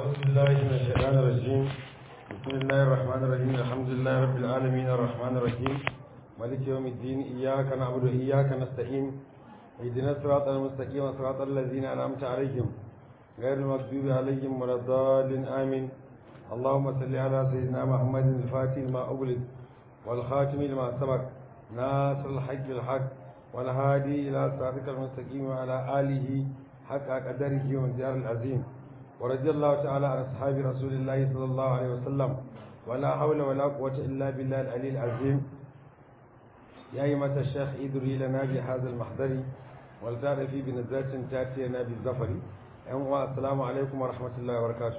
أعوذ بالله من الشيطان الرجيم بسم الله الرحمن الرحيم الحمد لله رب العالمين الرحمن الرحيم مالك يوم الدين إياك نعبد وإياك نستعين اهدنا الصراط المستقيم صراط الذين أنعمت عليهم غير المغضوب عليهم ولا الضالين آمين اللهم صل على سيدنا محمد الفاتح لما أغلق والخاتم لما سبق ناصر الحق بالحق والهادي إلى صراطك المستقيم وعلى آله حق قدره ومقدار العظيم ورضي الله تعالى عن أصحاب رسول الله صلى الله عليه وسلم ولا حول ولا قوة إلا بالله العلي العظيم يا أيمة الشيخ ادري لنا بهذا المحضر ولتعرف في بنزلة تأتينا بالزفر السلام عليكم ورحمة الله وبركاته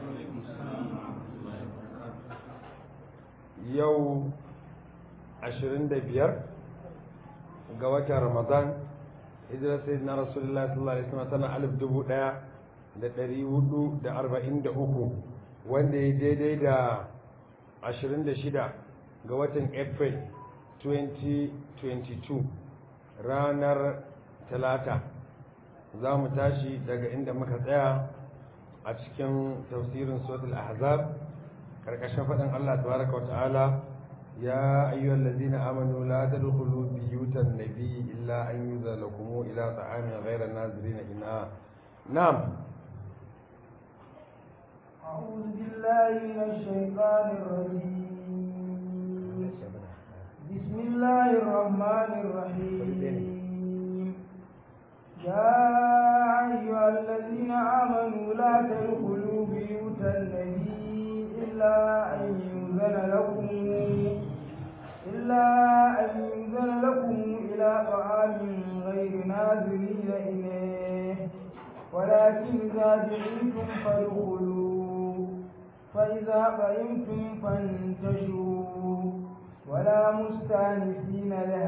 يوم عشرين دبير ga watan ramadan hijirar sayyidina rasulullah sallallahu alaihi wasallam tana alif dubu daya da dari hudu da arba'in da uku wanda ya daidai da ashirin da shida ga watan april 2022 ranar talata za mu tashi daga inda muka tsaya a cikin tafsirin suratul ahzab karkashin faɗin allah tabaraka wa ta'ala يا أيها الذين آمنوا لا تدخلوا بيوت النبي إلا أن يؤذن لكم إلى طعام غير الناظرين إناء نعم أعوذ بالله من الشيطان الرجيم بسم الله الرحمن الرحيم يا أيها الذين آمنوا لا تدخلوا بيوت النبي إلا أن يؤذن لكم إلا أن يؤذن لكم إلى طعام غير ناظرين إليه ولكن إذا دعيتم فادخلوا فإذا قيمتم فانتشروا ولا مستانسين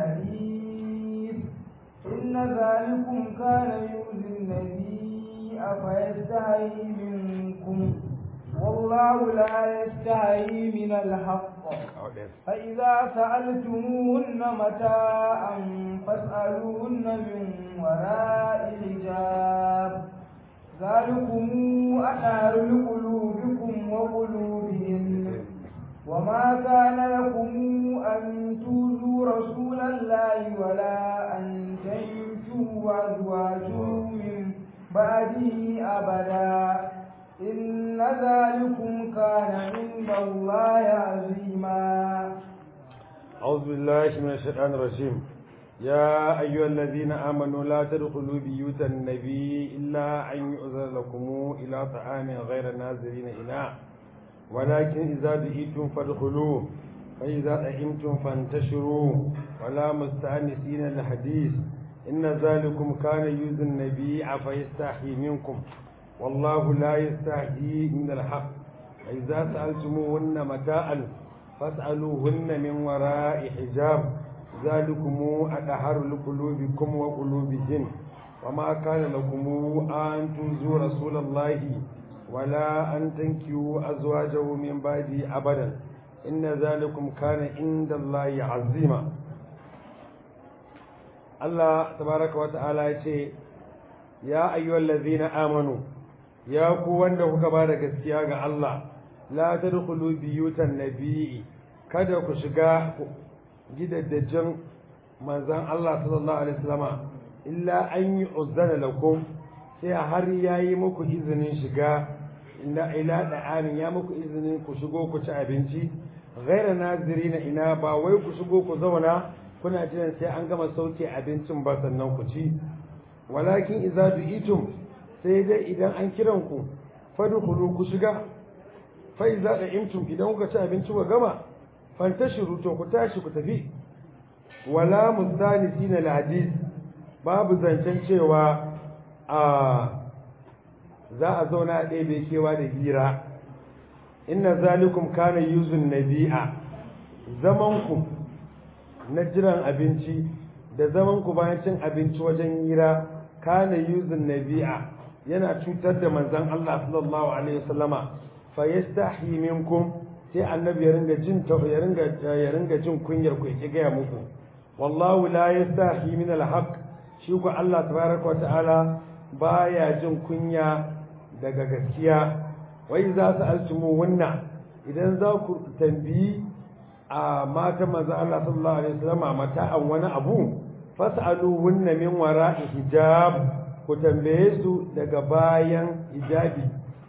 لحديث إن ذلكم كان يؤذي النبي أفيستحيي منكم والله لا يستحيي من الحق فإذا سألتموهن متاعا فاسألوهن من وراء حجاب ذلكم أطهر لقلوبكم وقلوبهم وما كان لكم أن توذوا رسول الله ولا أن تنكحوا أزواجه من بعده أبدا إن ذلكم كان عند الله عظيما أعوذ بالله من الشيطان الرجيم يا أيها الذين آمنوا لا تدخلوا بيوت النبي إلا أن يؤذن لكم إلى طعام غير ناظرين إناء ولكن إذا دعيتم فادخلوا فإذا طعمتم فانتشروا ولا مستأنسين الحديث إن ذلكم كان يؤذي النبي فيستحي منكم والله لا يستحيي من الحق فإذا سألتموهن متاعا فاسألوهن من وراء حجاب ذلكم أدهر لقلوبكم وقلوبهن وما كان لكم أن تؤذوا رسول الله ولا أن تنكحوا أزواجه من بعده أبدا إن ذلكم كان عند الله عظيما الله تبارك وتعالى يقول يا أيها الذين آمنوا ya ku wanda kuka ba da gaskiya ga Allah la tadkhulu biyutan nabii kada ku shiga gidaddajin manzon Allah sallallahu alaihi wasallama illa an yu'zana lakum sai har yayi muku izinin shiga illa ila da'amin ya muku izinin ku shigo ku ci abinci ghaira nazirina ina ba wai ku shigo ku zauna kuna jiran sai an gama sauke abincin ba sannan ku ci walakin idza du'itum sai dai idan an kiran ku fadkhulu ku shiga fa iza da imtum idan kuka ci abinci ku gama fantashiru to ku tashi ku tafi wala mustanisina alhadith babu zancen cewa a za a zauna a ɗebe kewa da hira inna zalikum kana yuzun nabi'a zaman ku na jiran abinci da zaman ku bayan cin abinci wajen hira kana yuzun nabi'a yana cutar da manzon Allah sallallahu alaihi wasallama fa yastahi minkum sai annabi ya ringa jin ya ringa ya ringa jin kunyar ku yake gaya muku wallahu la yastahi min alhaq shi ku Allah tabaraka wa ta'ala baya jin kunya daga gaskiya wai za su alcimu wannan idan za ku tambayi a mata maza Allah sallallahu alaihi wasallam mata'an wani abu fas'alu wunna min wara'i hijab ku tambaye su daga bayan hijabi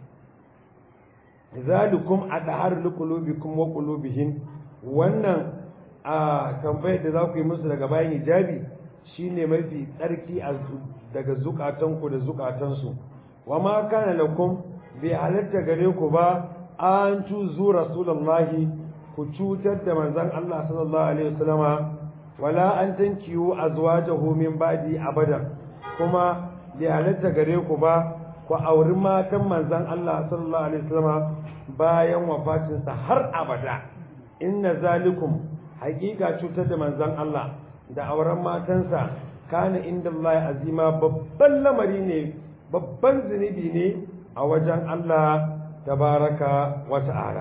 zalikum adhar liqulubikum wa qulubihim wannan a tambayar da za ku yi musu daga bayan hijabi shine mafi tsarki daga zukatanku da zukatansu wa ma kana lakum bi halatta gare ku ba an tuzu rasulullahi ku cutar da manzon Allah sallallahu alaihi wasallama wala an tankiyu azwajahu min ba'di abadan kuma bi halatta gare ku ba ku auri matan manzon Allah sallallahu alaihi wasallama bayan wafatinsa har abada inna zalikum haƙiƙa cutar da manzon Allah da auren matansa kana inda Allah azima babban lamari ne babban zunubi ne a wajen Allah tabaraka wa ta'ala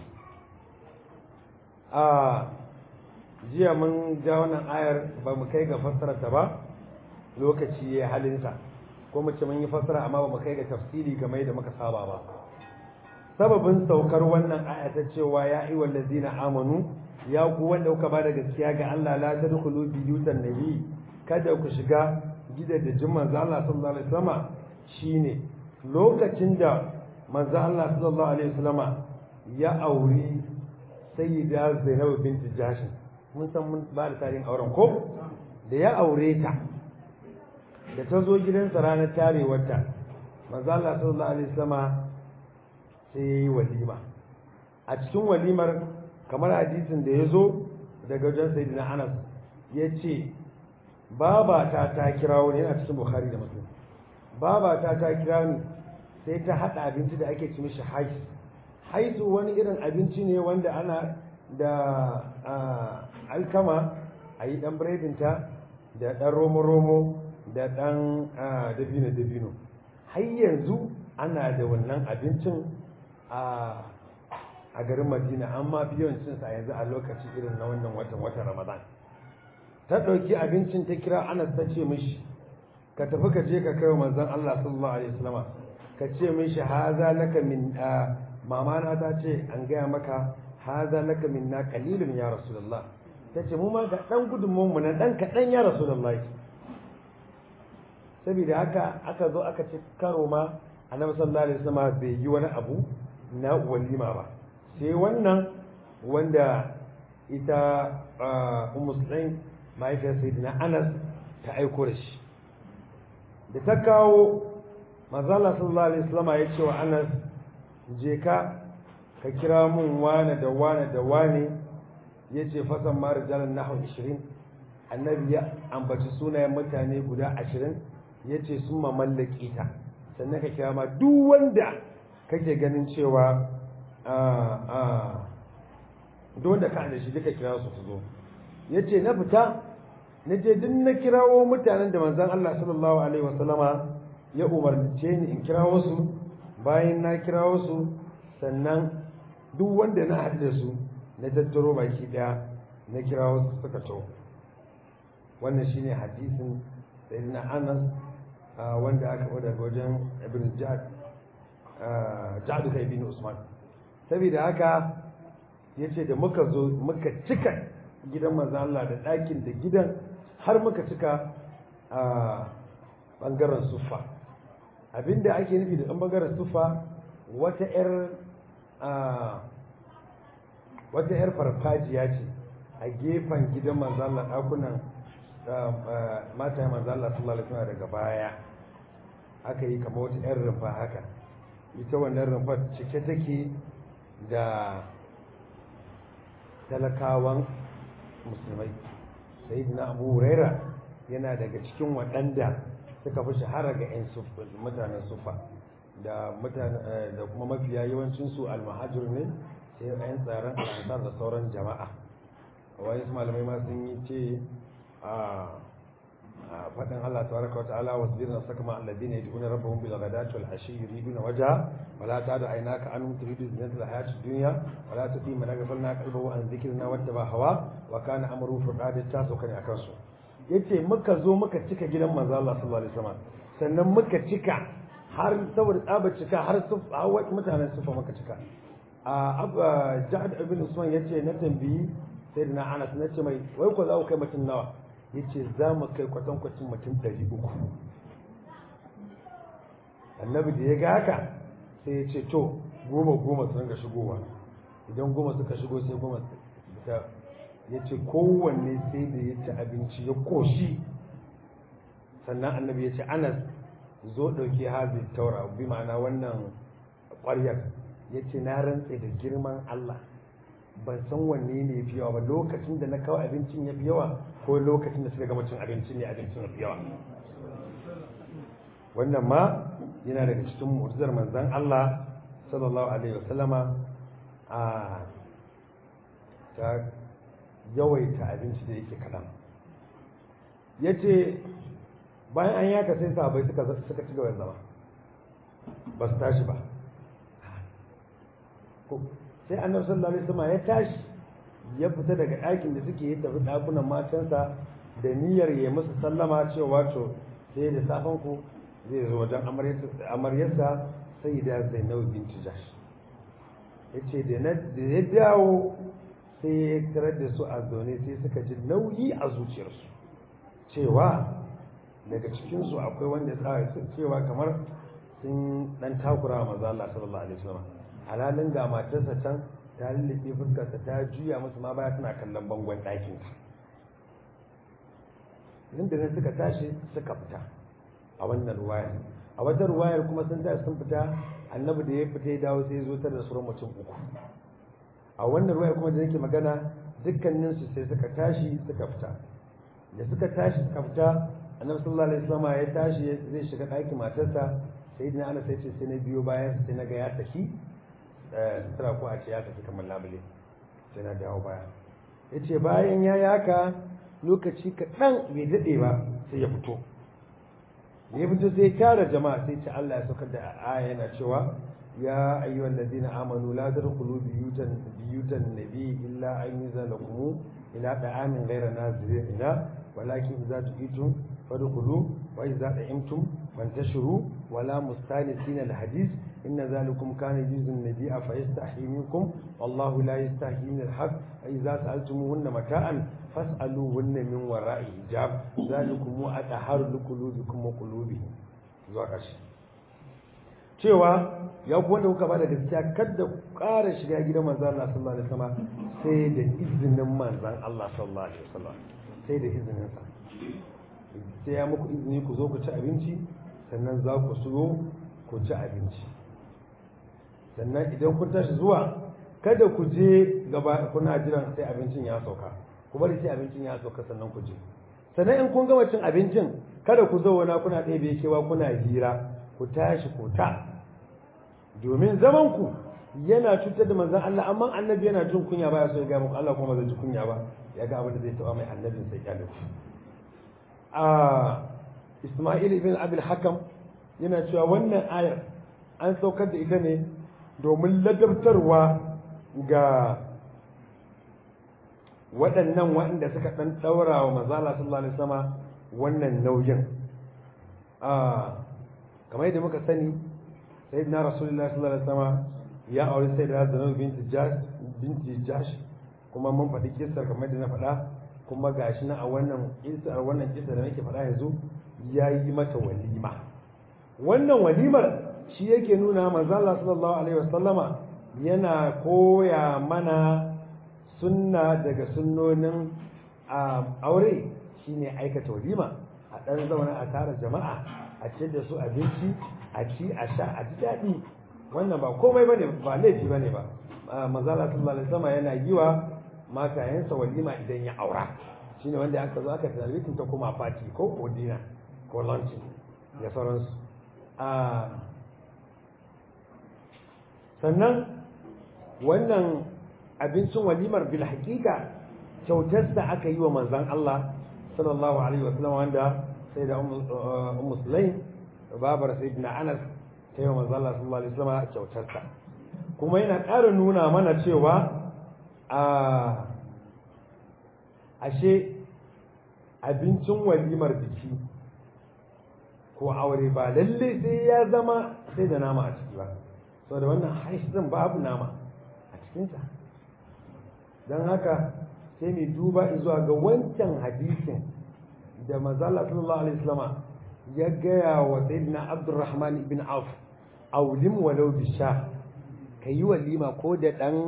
a jiya mun ja wannan ayar ba mu kai ga fassarar ta ba lokaci ya halinsa ko mu ce mun yi fassara amma ba mu kai ga tafsiri kamar yadda muka saba ba sababin saukar wannan aya ta cewa ya ayyuhal ladzina amanu ya ku wanda kuka bada gaskiya ga Allah la tadkhulu biyutan nabi kada ku shiga gidajen manzo Allah sallallahu alaihi wasallam shine lokacin da manzo Allah sallallahu alaihi wasallam ya auri sayyida Zainab binti Jahsh mun san mun ba da tarihin auren ko da ya aure ta da ta zo gidansa ranar tarewarta manzo Allah sallallahu alaihi wasallam sai yayi walima a cikin walimar kamar hadisin da ya zo daga wajen sayyidina Anas ya ce babata ta kira wani yana cikin Bukhari da Muslim babata ta kira ni sai ta hada abinci da ake ci mishi hais haisu wani irin abinci ne wanda ana da alkama a yi dan biredinta da dan romo-romo da dan dabino-dabino har yanzu ana da wannan abincin a a garin madina amma biyan cinsa yanzu a lokaci irin na wannan watan watan ramadan ta ɗauki abincin ta kira anas ta ce mishi ka tafi ka je ka kai wa manzon Allah sallallahu alaihi wasallam ka ce mishi haza laka min mama na ta ce an gaya maka haza laka min na qalilun ya rasulullah ta ce mu ma ga dan gudunmu mu na dan kaɗan ya rasulullah saboda haka aka zo aka ci karo ma annabi sallallahu alaihi wasallam bai yi wani abu na walima ba sai wannan wanda ita ummu sulaim mahaifiyar sayyidina anas ta aiko da shi da ta kawo manzala sallallahu alaihi wasallam ya ce wa anas je ka ka kira mun wane da wane da wane ya ce fasan ma rijalan nahu 20 annabi ya ambaci sunayen mutane guda 20 ya ce sun mamallaki ta sannan ka kira ma duk wanda kake ganin cewa duk wanda ka da shi duka kira su su zo ya ce na fita na je duk na kirawo mutanen da manzan Allah sallallahu alaihi wasallama ya umarce ni in kirawo su bayan na kirawo su sannan duk wanda na haɗu da su na tattaro baki ɗaya na kirawo su suka to wannan shine hadisin sayyidina Anas wanda aka faɗa daga wajen Ibn Ja'd Ja'd kai bin Usman saboda haka yace da muka zo muka cika gidan manzo Allah da ɗakin da gidan har muka cika a ɓangaren suffa abinda ake nufi da ɗan ɓangaren suffa wata 'yar wata 'yar farfajiya ce a gefen gidan manzo Allah ɗakunan mata manzo Allah sallallahu alaihi wasallam daga baya aka yi kamar wata 'yar rumfa haka ita wannan rumfar cike take da talakawan musulmai sayyidina abu huraira yana daga cikin waɗanda suka fi shahara ga 'yan mutanen sufa da da kuma mafiya yawancin su almahajir ne sai 'yan tsaron al'ansar da sauran jama'a wani malamai ma sun yi ce a faɗin Allah tabaraka wa ta'ala wasbir nafsaka ma alladhina yad'una rabbahum bil ghadati wal ashi yuriduna wajha wa la ta'du aynaka anhum turidu zinata al hayati dunya wa la tuti man aghfalna qalbahu an dhikrina wattaba hawa wa kana amru furqad ta so kane akan su yace muka zo muka cika gidan manzo Allah sallallahu alaihi wasallam sannan muka cika har saboda tsaba cika har su mutanen sufa maka cika a ja'ad ibn usman yace na tambayi sai na anas na ce mai wai ko za ku kai mutum nawa yace za mu kai kwatan kwacin mutum 300 annabi da ya ga haka sai ya ce to goma goma su ringa shigowa idan goma suka shigo sai goma ta ya ce kowanne sai da ya ci abinci ya koshi sannan annabi ya ce anas zo ɗauki hazi taura bi ma'ana wannan ƙwaryar ya ce na rantse da girman Allah ban san wanne ne ya fi yawa ba lokacin da na kawo abincin ya fi yawa ko lokacin da suka gama cin abincin ne abincin ya fi yawa wannan ma yana daga cikin mu'jizar manzon Allah sallallahu alaihi wasallama a ta yawaita abinci da yake kaɗan ya ce bayan an yaka sai sahabai suka ci gaba zama ba su tashi ba sai annabi sallallahu alaihi wasallam ya tashi ya fita daga ɗakin da suke yi tafi ɗakunan matansa da niyyar ya musu sallama cewa to sai da safen ku zai zo wajen amaryarsa sai da zainab binti jash ya ce da ya dawo sai ya tarar da su a zaune sai suka ji nauyi a zuciyarsu cewa daga cikinsu akwai wanda ya cewa kamar sun dan takura wa maza Allah sallallahu alaihi wasallam halalin ga matarsa can ta lullube fuskarsa ta juya musu ma baya tana kallon bangon ɗakin ta nan da nan suka tashi suka fita a wannan ruwayar a wata ruwayar kuma sun tashi sun fita annabi da ya fita ya dawo sai ya zo tare da sauran mutum uku a wannan ruwayar kuma da yake magana dukkaninsu sai suka tashi suka fita da suka tashi suka fita annabi sallallahu alaihi wasallam ya tashi zai shiga ɗakin matarsa sai dina ana sai ce sai na biyo bayan sai na ga ya saki sutura ko a ce ya saki kamar labule sai na dawo baya ya ce bayan ya yaka lokaci kaɗan bai daɗe ba sai ya fito ya fito sai ya tara jama'a sai ce Allah ya saukar da aya yana cewa ya ayyuhal ladina amanu la tadkhulu biyutan biyutan nabi illa an yuzalakum ila da'amin ghayra nazirin ila walakin idza tu'itum fadkhulu wa idza da'imtum fantashiru wala mustanisin alhadith inna zalikum kana yuzun nabi fa yastahi minkum wallahu la yastahi min alhaq idza sa'altumuhunna mata'an fas'aluhunna min wara'i hijab zalikum atahharu liqulubikum wa qulubihim zuwa ƙarshe cewa ya ku wanda kuka bada gaskiya kada ku ƙara shiga gidan manzon Allah sallallahu alaihi wasallam sai da izinin manzon Allah sallallahu alaihi wasallam sai da izinin sa sai ya muku izini ku zo ku ci abinci sannan za ku so ku ci abinci sannan idan kun tashi zuwa kada ku je gaba kuna jiran sai abincin ya sauka ku bari sai abincin ya sauka sannan ku je sannan in kun gama cin abincin kada ku zauna kuna ɗebe kewa kuna hira ku tashi ku ta domin zaman ku yana cutar da manzon Allah amma annabi yana jin kunya baya so ya ga muku Allah kuma zai ji kunya ba ya ga abin da zai taba mai annabin sai ya a Isma'il ibn Abil Hakam yana cewa wannan ayar an saukar da ita ne domin ladabtarwa ga waɗannan waɗanda suka ɗan ɗaura wa mazala sallallahu alaihi sama wannan nauyin kamar yadda muka sani sai na rasulullah sallallahu alaihi sama ya aure sai da zanen binti jash kuma mun faɗi kisar kamar yadda na faɗa kuma gashi na a wannan kisar wannan kisar da nake faɗa yanzu ya yi mata walima wannan walimar shi yake nuna manzala sallallahu alaihi wasallama yana koya mana sunna daga sunnonin aure shine aikata walima a ɗan zauna a tara jama'a a ce da su abinci a ci a sha a ji daɗi wannan ba komai bane ba laifi bane ba manzala sallallahu alaihi wasallama yana yi wa matayensa walima idan ya aura shine wanda aka zo aka tarbitin ta kuma fati ko ko dina ko luncheon da sauransu sannan wannan abincin walimar bil haƙiƙa kyautar da aka yi wa manzan Allah sallallahu alaihi wasallam wanda sai da ummu sulaim babar sayyidina Anas ta yi wa manzan Allah sallallahu alaihi wasallam kyautar sa kuma yana ƙara nuna mana cewa a ashe abincin walimar biki ko aure ba lalle sai ya zama sai da nama a ciki ba saboda wannan haish din babu nama a cikinsa don haka sai mai duba zuwa ga wancan hadisin da mazala sallallahu alaihi wasallama ya gaya wa sayyidina abdurrahman ibn auf aulim walau bisha ka yi walima ko da dan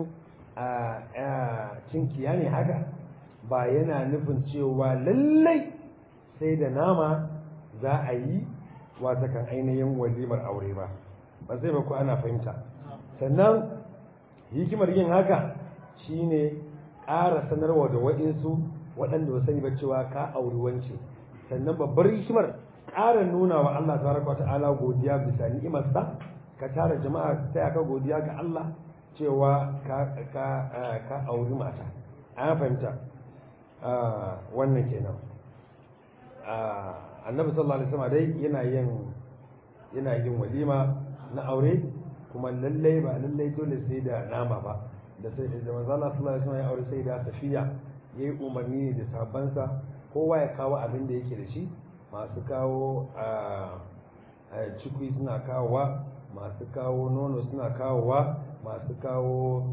cinkiya ne haka ba yana nufin cewa lallai sai da nama za a yi wata kan ainihin walimar aure ba ba sai ba ku ana fahimta sannan hikimar yin haka shine ƙara sanarwa da waɗansu waɗanda ba sani ba cewa ka auri wance sannan babbar hikimar ƙara nuna wa Allah tabaraka wata'ala godiya bisa ni'imarsa ka tara jama'a ta ka godiya ga Allah cewa ka ka ka auri mata an fahimta wannan kenan annabi sallallahu alaihi wasallam dai yana yin yana yin walima na aure kuma lallai ba lallai dole sai da nama ba da sai da manzo Allah sallallahu alaihi wasallam ya aure sai da safiya yayi umarni da sabansa kowa ya kawo abin da yake da shi masu kawo a cikui suna kawowa masu kawo nono suna kawowa masu kawo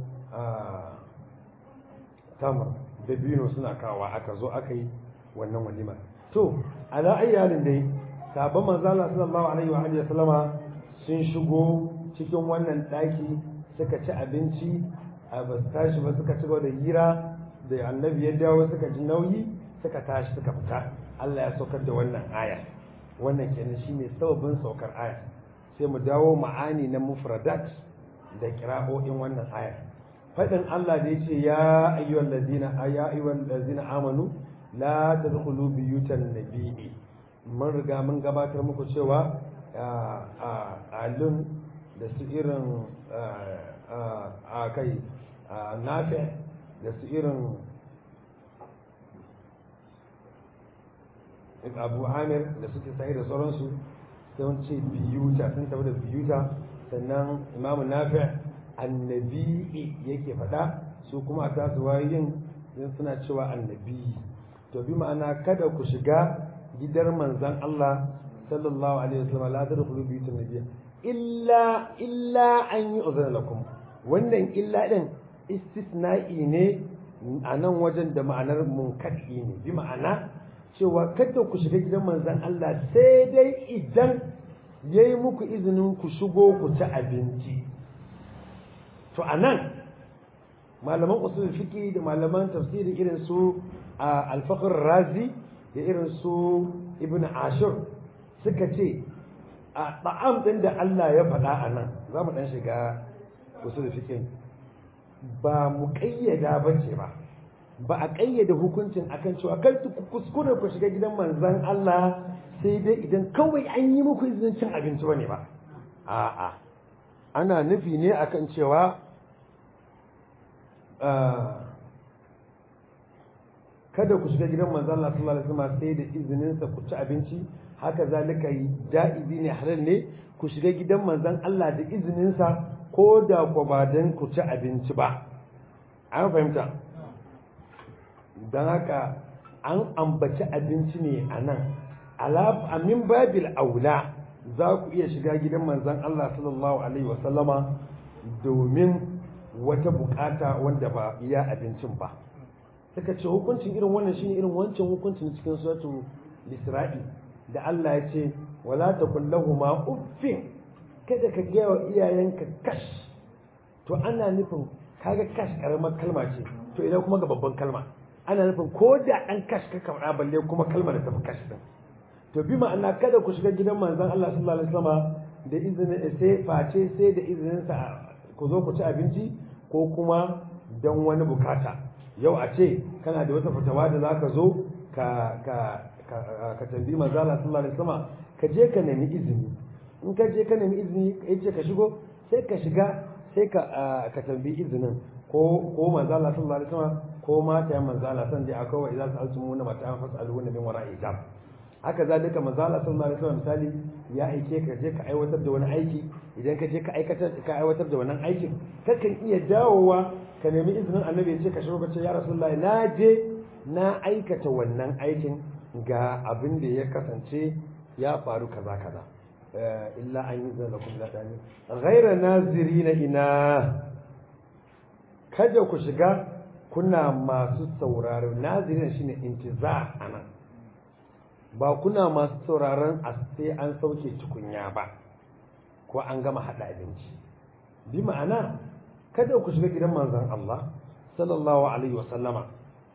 tamar da bino suna kawowa aka zo aka yi wannan walimar to ala ayyalin dai sabon manzo Allah sallallahu alaihi wa alihi wasallama sun shigo cikin wannan daki suka ci abinci a ba su tashi ba suka ci da hira da annabi ya dawo suka ji nauyi suka tashi suka fita Allah ya saukar da wannan aya wannan kenan shine sababin saukar aya sai mu dawo ma'ani na mufradat da kira'o'in wannan aya fadin Allah da yace ya ayyuhal ladina ya ayyuhal ladina amanu la tadkhulu biyutan nabiyyi mun riga mun gabatar muku cewa a alun da su irin a kai nafi da su irin abu amir da suke sahi da sauransu sun ce biyuta sun tafi da biyuta sannan imamu nafi annabi yake faɗa su kuma a tasu wayoyin suna cewa annabi to bi ma'ana kada ku shiga gidar manzan Allah sallallahu alaihi wasallam la tadkhulu biyutan nabiyya illa illa an yi uzana lakum wannan illa din istisna'i ne a nan wajen da ma'anar munkadi ne bi ma'ana cewa kada ku shiga gidan manzan Allah sai dai idan yayi muku izinin ku shigo ku ci abinci to anan malaman usul fiqi da malaman tafsiri irin su al-faqr razi da irin su ibn ashur suka ce a ɗa'am ɗin da Allah ya faɗa a nan za mu ɗan shiga wasu da fikin ba mu ƙayyada ba ce ba ba a ƙayyada hukuncin akan cewa kan ku kuskure ku shiga gidan manzan Allah sai dai idan kawai an yi muku izinin cin abinci ba ne ba a'a ana nufi ne akan cewa kada ku shiga gidan manzan Allah sallallahu alaihi wasallam sai da izinin sa ku ci abinci haka zalika da'ibi ne halal ne ku shiga gidan manzan Allah da izinin sa ko da ku ba dan ku ci abinci ba an fahimta dan haka an ambaci abinci ne a nan amin babil aula za ku iya shiga gidan manzan Allah sallallahu alaihi wasallama domin wata bukata wanda ba iya abincin ba suka ce hukuncin irin wannan shine irin wancan hukuncin cikin suratu Isra'i da Allah ya ce wala taqul lahumu uffin kada ka ga wa iyayenka kash to ana nufin kaga kash karamar kalma ce to idan kuma ga babban kalma ana nufin ko da dan kash ka kamar balle kuma kalmar da tafi kash din to bi ma'ana kada ku shiga gidan manzon Allah sallallahu alaihi wasallam da izinin sai face sai da izinin sa ku zo ku ci abinci ko kuma dan wani bukata yau a ce kana da wata fitawa da zaka zo ka ka ka tambayi manzo Allah sallallahu alaihi wasallam ka je ka nemi izini in ka je ka nemi izini ya ce ka shigo sai ka shiga sai ka ka tambayi izinin ko ko manzo Allah sallallahu alaihi wasallam ko mata manzo Allah san dai akwai wa idza sa'altumuna mata'an fas'aluhunna min wara'i hijab haka zalika manzo Allah sallallahu alaihi wasallam misali ya aike ka je ka aiwatar da wani aiki idan ka je ka aikatar ka aiwatar da wannan aikin kakan iya dawowa ka nemi izinin annabi ya ce ka shigo ka ce ya rasulullahi na je na aikata wannan aikin ga abin da ya kasance ya faru kaza kaza illa an yi zana kun zaɗani ghaira nazirina ina kada ku shiga kuna masu sauraro nazirin shine intiza anan ba kuna masu sauraron a sai an sauke tukunya ba ko an gama haɗa abinci bi ma'ana kada ku shiga gidan manzon Allah sallallahu alaihi wasallama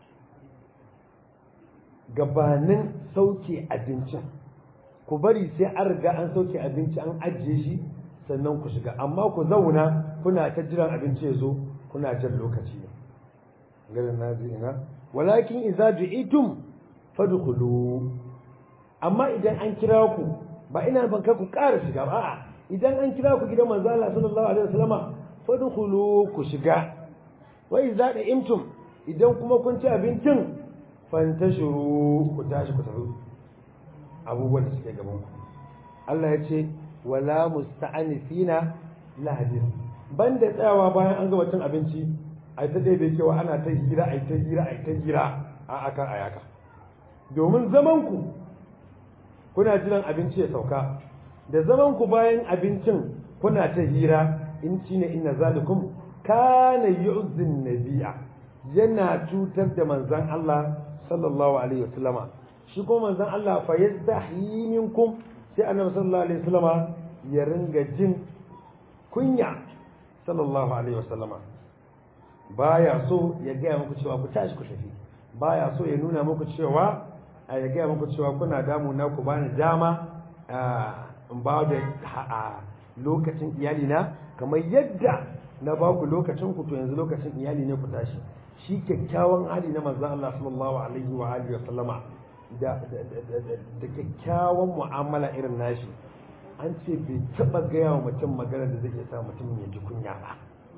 gabanin sauke abincin ku bari sai an riga an sauke abinci an ajiye shi sannan ku shiga amma ku zauna kuna ta jiran abinci ya zo kuna jan lokaci ne garin nazina walakin idza du'itum fadkhulu amma idan an kira ku ba ina ban kai ku ƙara shiga ba a'a idan an kira ku gidan manzo Allah sallallahu alaihi wasallama fadkhulu ku shiga wa idza da'imtum idan kuma kun ci abincin fantashiru ku tashi ku tafi abubuwan da suke gaban ku Allah ya ce wala musta'anisina la hadis banda tsayawa bayan an gama cin abinci ai ta daidai cewa ana ta hira ai ta hira ai ta hira a aka ayaka domin zaman ku kuna jiran abinci ya sauka da zaman ku bayan abincin kuna ta hira in shine inna zalikum kana yu'zin nabiya yana cutar da manzon Allah sallallahu alaihi wasallama shi kuma manzon Allah fa yastahi minkum sai annabi sallallahu alaihi wasallama ya ringa jin kunya sallallahu alaihi wasallama baya so ya gaya muku cewa ku tashi ku tafi baya so ya nuna muku cewa a ya gaya muku cewa kuna damu na ku bani dama in ba da lokacin iyali na kamar yadda na ba ku lokacin ku to yanzu lokacin iyali ne ku tashi shi kyakkyawan hali na manzon Allah sallallahu alaihi wa alihi wa sallama da da kyakkyawan mu'amala irin nashi an ce bai taba gaya wa mutum magana da zai sa mutum ya ji kunya ba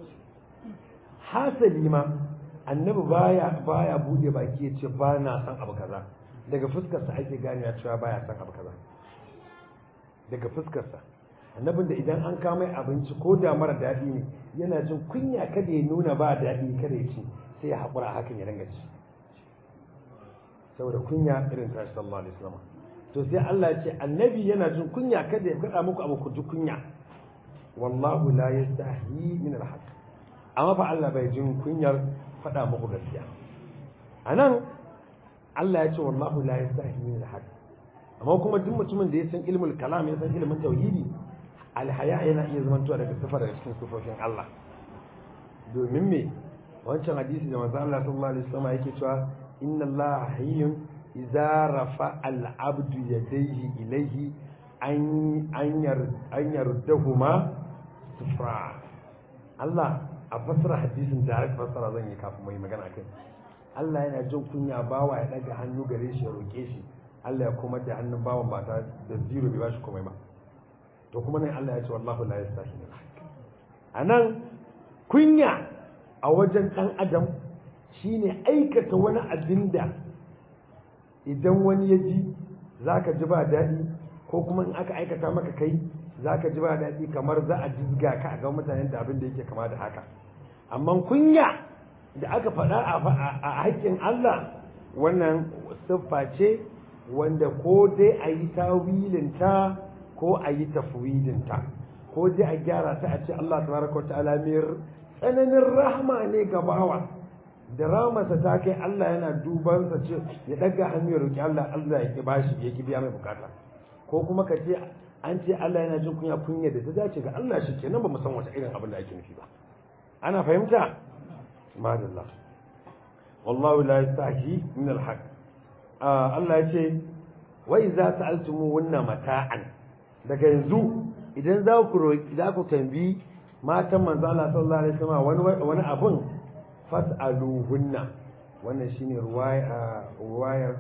hasali ma annabi baya baya bude baki ya ce ba na san abu kaza daga fuskarsa ake gane cewa baya san abu kaza daga fuskarsa annabin da idan an kama abinci ko da mara daɗi ne yana jin kunya kada ya nuna ba daɗi kada ya ci sai ya haƙura hakan ya dinga ci saboda kunya irin tashi sallallahu alaihi wasallam to sai Allah ya ce annabi yana jin kunya kada ya faɗa muku abu ku ji kunya wallahu la yastahi min alhaq amma fa Allah bai jin kunyar faɗa muku gaskiya anan Allah ya ce wallahu la yastahi min alhaq amma kuma duk mutumin da ya san ilmul kalam ya san ilmin tauhidi alhaya yana iya zamantowa daga sifa daga cikin sifofin Allah domin me wancan hadisi da manzo Allah sallallahu alaihi wasallam yake cewa inna Allah hayyun idza rafa al-abdu yadayhi ilayhi an an yar an yardahuma sifra Allah a fasara hadisin da aka fasara zan yi kafin mai magana kai Allah yana jin kunya bawa ya daga hannu gare shi ya roke shi Allah ya kuma da hannun bawan ba ta da zero bai bashi komai ba to kuma nan Allah ya ce wallahu la yastahi min anan kunya a wajen dan adam shine aikata wani abin da idan wani ya ji zaka ji ba daɗi ko kuma in aka aikata maka kai zaka ji ba daɗi kamar za a jizga ka a ga mutanen da abin da yake kama da haka amma kunya da aka faɗa a haƙƙin Allah wannan siffa ce wanda ko dai a yi tawilinta ko a yi tafwidinta ko dai a gyara ta a ce Allah tabaraka wa ta'ala mai tsananin rahma ne ga bawa da ramarsa ta kai Allah yana duban sa ce ya daga hannu ya roki Allah Allah ya ki bashi ya ki biya mai bukata ko kuma ka ce an ce Allah yana jin kunya kunya da ta dace ga Allah shi kenan ba mu san wata irin abin da ake nufi ba ana fahimta madallah wallahu la yastahi min al-haqq Allah ya ce wai za ta altumu wannan mata'an daga yanzu idan za ku roki za ku tambi matan manzo Allah sallallahu alaihi wasallam wani wani abun fas'aluhunna wannan shine ruwaya ruwayar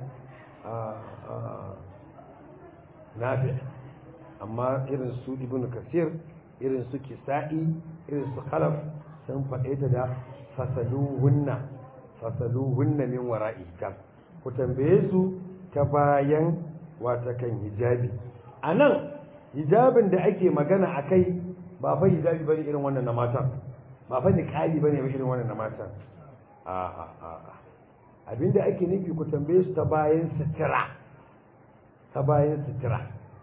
nafi amma irin su ibnu kasir irin su kisa'i irin su khalaf sun faɗe ta da fasaluhunna fasaluhunna min wara'i kan ku tambaye su ta bayan wata kan hijabi a nan hijabin da ake magana a kai ba fa hijabi bane irin wannan na matan ba fa niqabi bane ba irin wannan na matan a a a abinda ake nufi ku tambaye su ta bayan sutura ta bayan sutura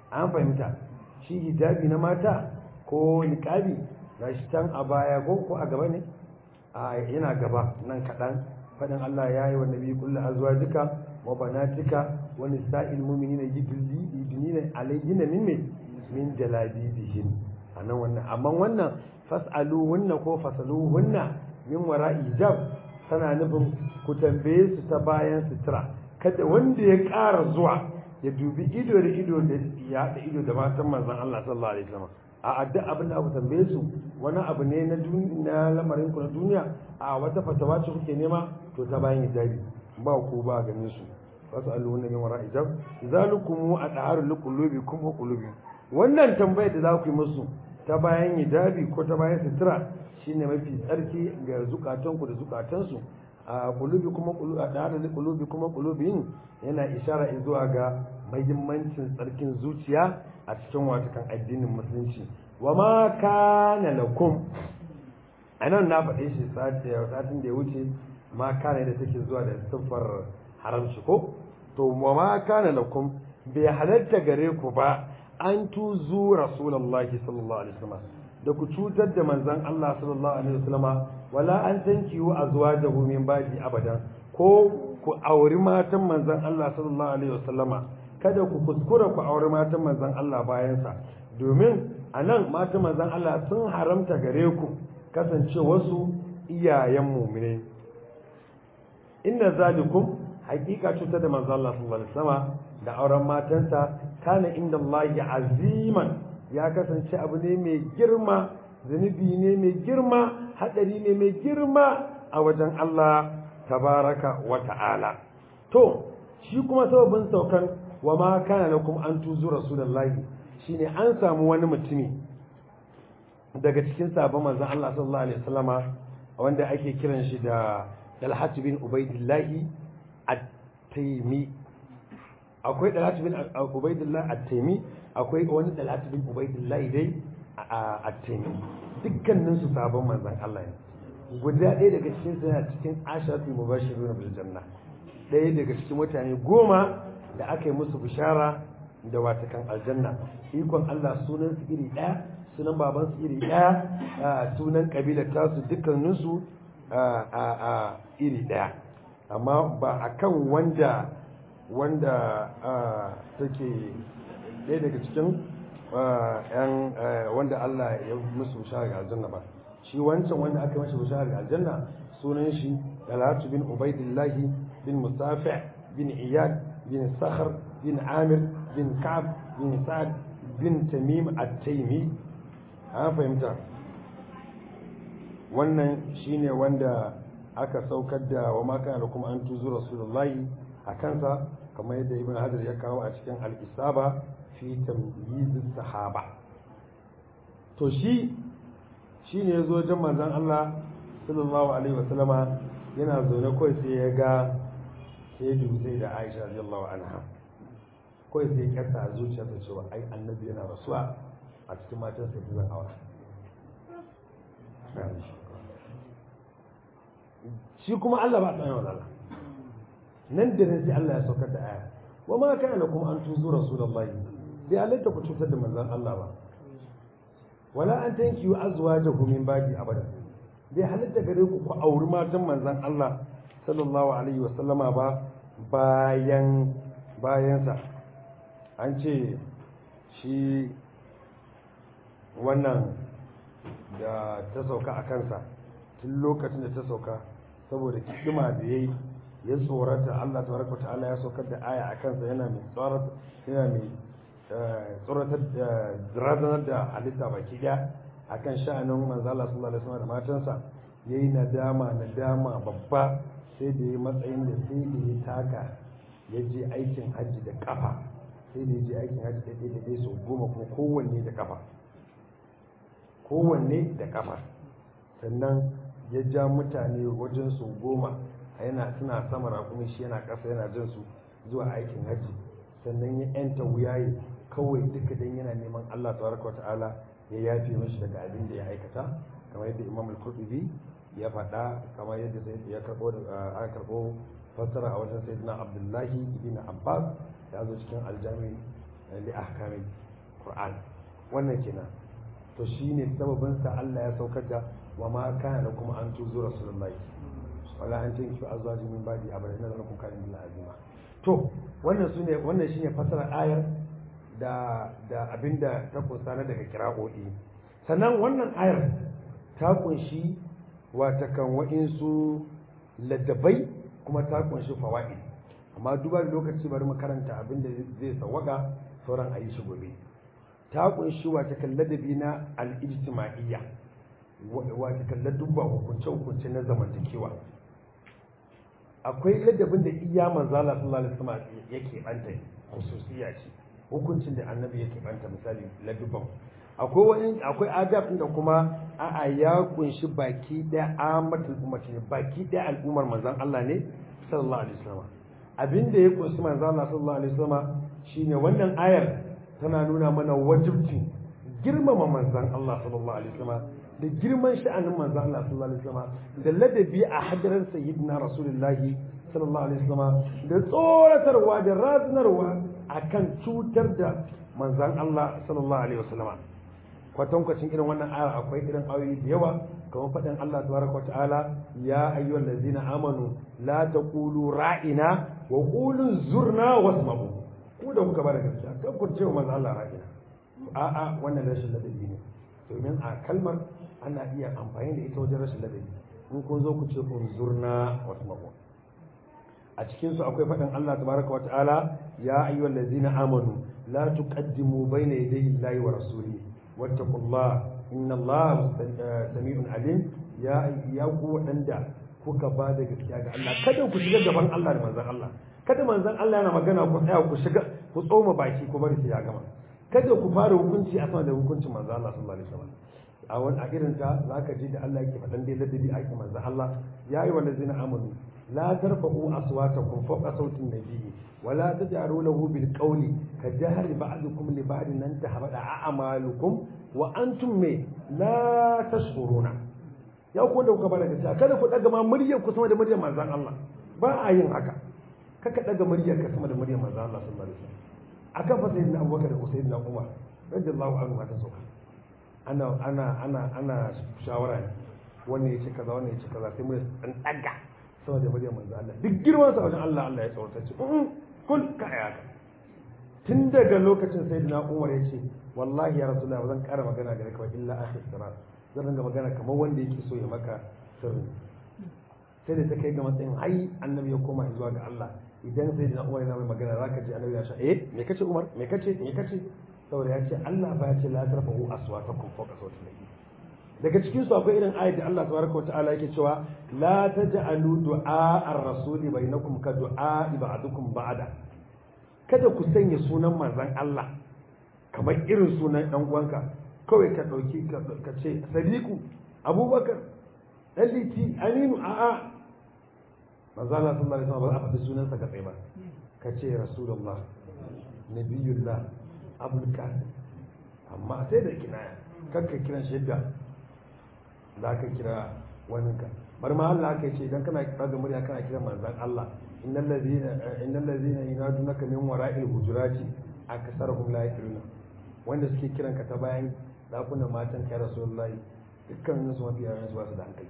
an fahimta shi hijabi na mata ko niqabi gashi can a baya ko ko a gaba ne a yana gaba nan kaɗan faɗin Allah ya yi wa nabi kullu azwajika wa banatika wa nisa'il mu'minina yudli yudnina alayhinna min min min jalabibihin anan wannan amma wannan fas'aluhunna ko fasaluhunna min wara'i hijab tana nufin ku tambaye su ta bayan sutura kada wanda ya ƙara zuwa ya dubi ido da ido da ya da ido da matan manzon Allah sallallahu alaihi wasallam a adda abin da aka tambaye su wani abu ne na na lamarin ku na duniya a wata fatawa ce kuke nema to ta bayan hijabi ba ku ba ganin su wasu alluhun min wara hijab zalukum adharu liqulubikum wa qulubi wannan tambayar da za ku yi musu ta bayan hijabi ko ta bayan sutura shine mafi tsarki ga zukatanku da zukatansu a qulubi kuma qulubi adharu liqulubi kuma qulubin yana ishara zuwa ga muhimmancin tsarkin zuciya a cikin watakan addinin musulunci wa ma kana lakum anan na faɗe shi satin da ya wuce ma kana da take zuwa da siffar haramci ko to wa ma kana lakum bai halatta gare ku ba an tuzu rasulullahi sallallahu alaihi wasallam da ku cutar da manzon Allah sallallahu alaihi wasallam wala an tankiyu azwajahu min ba'di abadan ko ku auri matan manzon Allah sallallahu alaihi wasallama kada ku kuskura ku auri matan manzon Allah bayansa domin a nan matan manzon Allah sun haramta gare ku kasance wasu iyayen mumine inna zalikum hakika cutar da manzon Allah sallallahu alaihi wasallama da auren matansa kana inda Allah aziman ya kasance abu ne mai girma zunubi ne mai girma hadari ne mai girma a wajen Allah tabaraka wa ta'ala to shi kuma sababin saukan wa ma kana lakum an tuzu rasulullahi shine an samu wani mutumi daga cikin sabon manzon Allah sallallahu alaihi wasallama wanda ake kiran shi da Dalhat bin Ubaidillah at-Taymi akwai Dalhat bin Ubaidillah at-Taymi akwai wani Dalhat bin Ubaidillah dai at-Taymi dukkanin su sabon manzon Allah ne guda ɗaya daga cikin suna cikin asharatul mubashirun bil janna ɗaya daga cikin mutane goma da aka yi musu bishara da watakan aljanna ikon Allah sunan su iri ɗaya sunan baban su iri ɗaya sunan kabilar tasu dukkaninsu a iri ɗaya amma ba a kan wanda wanda take ɗaya daga cikin yan wanda Allah ya musu bishara ga aljanna ba shi wancan wanda aka yi masa bishara ga aljanna sunan shi Talatu bin Ubaidillahi bin Musafi bin Iyad bin Sakhar bin Amir bin Ka'ab bin Sa'ad bin Tamim at-Taymi an fahimta wannan shine wanda aka saukar da wa ma kana kuma an tuzu rasulullahi a kansa kamar yadda ibn hajar ya kawo a cikin al-isaba fi tamyiz sahaba to shi shine yazo wajen manzon Allah sallallahu alaihi wasallama yana zaune kawai sai ya ga sai dubi sai da Aisha radiyallahu anha kawai sai ya kasa a zuciyarsa cewa ai annabi yana rasuwa a cikin matan sai zan aura shi kuma Allah ba tsaye wa Allah nan da nan sai Allah ya saukar da aya wa ma kana kuma an tuzu rasulullahi bai halatta ku cutar da manzon Allah ba wala an tanki wa azwajahu min ba'di abada bai halatta gare ku ku auri matan manzon Allah sallallahu alaihi wa sallama ba bayan bayansa an ce shi wannan da ta sauka a kansa tun lokacin da ta sauka saboda kidima da yayi ya tsorata Allah tabaraka ta'ala ya saukar da aya a kansa yana mai tsorata yana mai tsoratar da razanar da halitta baki daya akan sha'anin manzo Allah sallallahu alaihi wasallam da matansa yayi nadama nadama babba sai da yayi matsayin da sai da ya taka ya je aikin hajji da kafa sai da ya je aikin hajji da ɗaya da ɗaya sau goma kuma kowanne da kafa kowanne da kafa sannan ya ja mutane wajen su goma yana suna sama rakumi shi yana ƙasa yana jin su zuwa aikin hajji sannan ya yanta wuyaye kawai duka dan yana neman Allah tabaraka ta'ala ya yafe mashi daga abin da ya aikata kamar yadda Imam al-Qurtubi ya faɗa kamar yadda sai ya karbo aka karbo fassara a wajen Sayyidina Abdullahi ibn Abbas ya zo cikin aljami li ahkamil qur'an wannan kenan to shine sababin sa Allah ya saukar da wa ma kana lakum an tuzu rasulullahi wala an tanki azwaji min badi abada inna lakum kana billahi azima to wannan sune wannan shine fasara ayar da da abinda ta kunsa na daga kira'o'i sannan wannan ayar ta kunshi wata kan wa'insu ladabai kuma ta kunshi fawaid amma duba da lokaci bari mu karanta abinda zai sawaka sauran ayi shi gobe ta kunshi wata kan ladabi na al-ijtima'iyya wata kan ladubba hukunce hukunce na zamantakewa akwai ladabin da iya manzala sallallahu alaihi wasallam yake banta khususiyya ce hukuncin da annabi yake banta misali ladubban akwai wani akwai adab da kuma a'a ya kunshi baki da amatul ummati ne baki da al'ummar manzon Allah ne sallallahu alaihi wasallam abinda ya kunshi manzon Allah sallallahu alaihi wasallam shine wannan ayar tana nuna mana wajibcin girmama manzon Allah sallallahu alaihi wasallam da girman sha'anin manzon Allah sallallahu alaihi wasallam da ladabi a hadarin sayyidina rasulullahi sallallahu alaihi wasallam da tsoratarwa da razanarwa akan cutar da manzon Allah sallallahu alaihi wasallam kwatankwacin irin wannan ayar akwai irin ayoyi da yawa kamar faɗin Allah tabaraka wa ta'ala ya ayyuhal ladzina amanu la taqulu ra'ina wa qulu zurna wasma'u ku da kuka bada gaskiya kan ku ce wa manzo Allah ra'ina a'a wannan rashin ladabi ne domin a kalmar ana iya amfani da ita wajen rashin ladabi in kun zo ku ce kun zurna wasma'u a cikin su akwai faɗin Allah tabaraka wa ta'ala ya ayyuhal ladzina amanu la tuqaddimu bayna yadayi Allahi wa rasulihi واتقوا الله إن الله سميع عليم يا يا ku waɗanda kuka ba da gaskiya ga Allah kada ku shiga gaban Allah da manzon Allah kada manzon Allah yana magana ku tsaya ku shiga ku tsoma baki ku bari sai ya gama kada ku fara hukunci a sama da hukuncin manzon Allah sallallahu alaihi wasallam a wani a irin ta zaka ji da Allah yake faɗan dai ladabi a manzon Allah ya yi wa lazina amanu la tarfa'u aswatakum fawqa sautin nabiyyi ولا تجعلوا له بالقول كجهر بعضكم لبعض أن تحبط أعمالكم وأنتم لا تشعرون ya ku da kuka bada gaskiya kada ku daga ma muryar ku sama da muryar manzon Allah ba a yin haka kaka daga muryar ka sama da muryar manzon Allah sallallahu alaihi wasallam akan fa sayyidina Abubakar da sayyidina Umar radiyallahu anhu ta sauka ana ana ana ana shawara ne wannan yace kaza wannan yace kaza sai mu dan daga sama da muryar manzon Allah duk girman sa wajen Allah Allah ya tsawarta ce kul ka ayaka tun daga lokacin sai na umar ya ce wallahi ya rasulullah ba zan kara magana gare ka ba illa akhir sirat zan ringa magana kamar wanda yake so ya maka sirri sai da ta kai ga matsayin ai annabi ya koma zuwa ga Allah idan sai na umar yana mai magana zaka ji annabi ya sha eh me kace umar me kace me kace saboda ya ce Allah ba ya ce la tarfa'u aswatakum fawqa sawti nabi daga cikin su akwai irin ayat da Allah tabaraka wa ta'ala yake cewa la taj'alu du'a ar-rasuli bainakum ka du'a ba'dukum ba'da kada ku sanya sunan manzon Allah kamar irin sunan dan uwanka kawai ka dauki ka ce sadiku abubakar daliti aminu a'a manzon Allah sallallahu alaihi wasallam ba a faɗi sunansa ka tsaye ba ka ce rasulullah nabiyullah abul qasim amma sai da kinaya kanka kiran shidda za ka kira waninka bar ma Allah aka ce idan kana kira da murya kana kira manzon Allah innal ladina innal ladina yunadunaka min wara'il hujurati aksaruhum la yaqiluna wanda suke kiran ka ta bayan dakunan matan kai rasulullahi dukkan su mafi yawan su ba su da hankali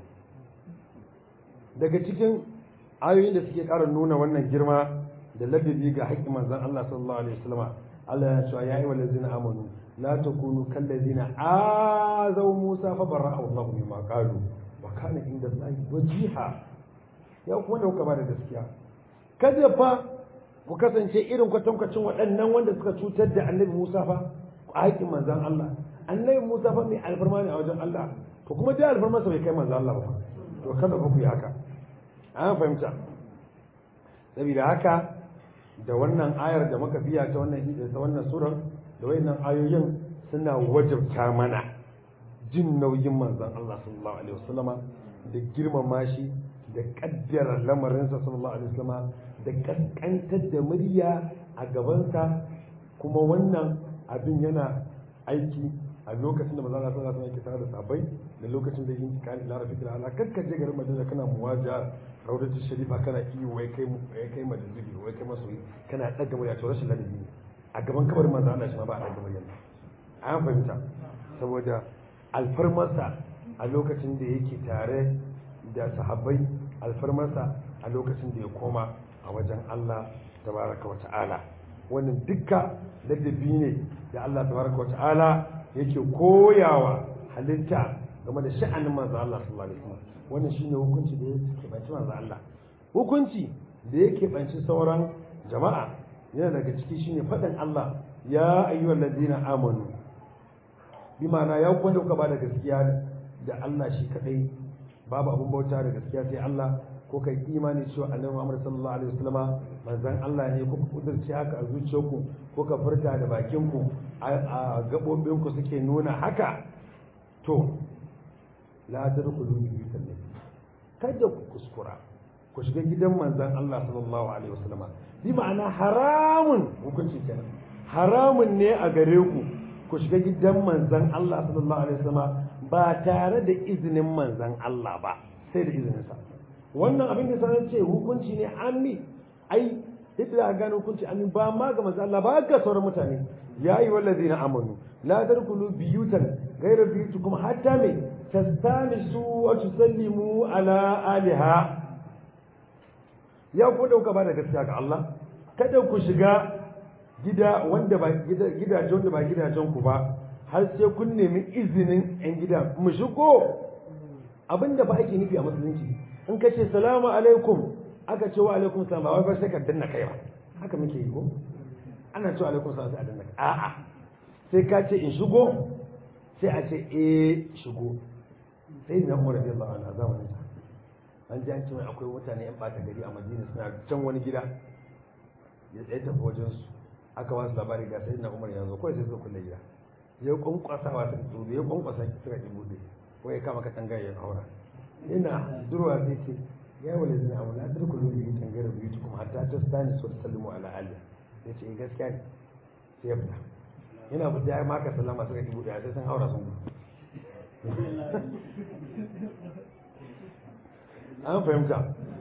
daga cikin ayoyin da suke ƙara nuna wannan girma da ladabi ga haƙƙin manzon Allah sallallahu alaihi wasallam Allah ya ce ya ayyuhal ladzina amanu لا تكونوا كالذين آذوا موسى فبرأه الله مما قالوا وكان عند الله وجيها ya kuma da kuka ba da gaskiya kada fa ku kasance irin kwatankwacin waɗannan wanda suka cutar da annabi Musa fa a haƙin manzan Allah annabi Musa fa mai alfarma ne a wajen Allah to kuma dai alfarma sa bai kai manzan Allah ba to kada fa ku yi haka an fahimta saboda haka da wannan ayar da muka biya ta wannan ta wannan surar da wayannan ayoyin suna wajabta mana jin nauyin manzon Allah sallallahu alaihi wasallama da girmama shi da kaddara lamarinsa sallallahu alaihi wasallama da kaskantar da murya a gabansa kuma wannan abin yana aiki a lokacin da manzon Allah sallallahu alaihi wasallam yake tare da sahabbai da lokacin da yin tikali ila rafiqil ala kakka je garin Madina kana muwaja rawdatul sharifa kana iyo wai kai wai kai madzubi wai kai masoyi kana daga murya to rashin ladabi ne a gaban kabarin manzo Allah shi ma ba a daga murya an fahimta saboda alfarmarsa a lokacin da yake tare da sahabbai alfarmarsa a lokacin da ya koma a wajen Allah tabaraka wata'ala wannan dukka ladabi ne da Allah tabaraka wata'ala yake koyawa halitta game da sha'anin manzo Allah sallallahu alaihi wasallam wannan shine hukunci da yake banci manzo Allah hukunci da yake banci sauran jama'a yana daga ciki shine faɗin Allah ya ayyuhal ladina amanu bi ma'ana ya ku wanda kuka ba da gaskiya da Allah shi kadai babu abun bauta da gaskiya sai Allah ko kai imani cewa annabi Muhammad sallallahu alaihi wasallama manzon Allah ne ko ku kudurci haka a zuciyarku ko ka furta da bakin ku a gabobin ku suke nuna haka to la tadkhulu bi nabi kada ku kuskura ku shiga gidan manzon Allah sallallahu alaihi wasallama bi ma'ana haramun hukunci kenan haramun ne a gare ku ku shiga gidan manzan Allah sallallahu alaihi wasallam ba tare da izinin manzan Allah ba sai da izininsa wannan abin da sanar ce hukunci ne ammi ai yadda a gane hukunci ammi ba ma ga manzan Allah ba ga sauran mutane ya yi wallazi na amanu la tarkulu biyutan gaira biyutukum hatta me tastanisu wa tusallimu ala aliha ya ku dauka ba da gaskiya ga Allah kada ku shiga gida wanda ba gidajen wanda ba gidajen ku ba har sai kun nemi izinin yan gida mu shigo abinda ba ake nufi a musulunci in ka ce salamu alaikum aka ce wa alaikum salam ba wai sai ka danna kai ba haka muke yi ko ana cewa alaikum salam sai a danna a'a sai ka ce in shigo sai a ce eh shigo sai na umar radiyallahu anhu zamanin sa an ji an ce akwai mutane yan bata gari a madina suna can wani gida ya tsaye tafi wajen su aka wasu labari ga sai na umar yanzu kawai sai suka kulle gida ya kwankwasa wa sun tsoro ya kwankwasa suka ki bude ko ya kama katanga ya haura ina durwa sai ce ya wale zina abu na turku lulu yi tangare biyu kuma hatta ta stani so sallimu ala aliya ya ce gaskiya ne sai ya fita yana fita ya maka sallama suka ki bude sai sun haura sun gudu an fahimta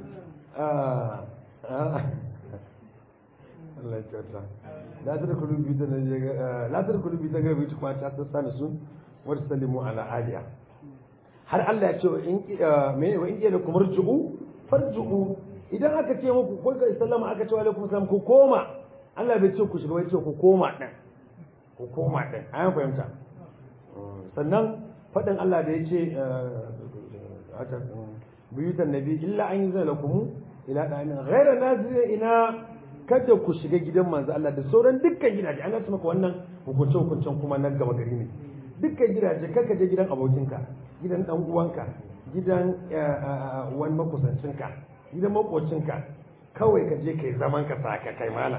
Allah ya kyauta la tadkhulu bi tan la tadkhulu bi tan bi kuma ta tsana sun wa sallimu ala aliya har Allah ya ce in me wa in kila kumar ju'u farju'u idan aka ce muku ko ka sallama aka ce wa alaikum salam ku koma Allah bai ce ku shiga bai ce ku koma din ku koma din ayan fahimta sannan fadin Allah da ya ce haka buyutan nabi illa an yi zana lakumu ila ɗanin ghaira nazira ina kada ku shiga gidan manzo Allah da sauran dukkan gidaje an gasa maka wannan hukunce hukuncen kuma nan gaba gari ne dukkan gidaje kaka je gidan abokinka gidan dan uwanka gidan wani makusancinka gidan makocinka kawai ka je kai zaman ka saka kai malam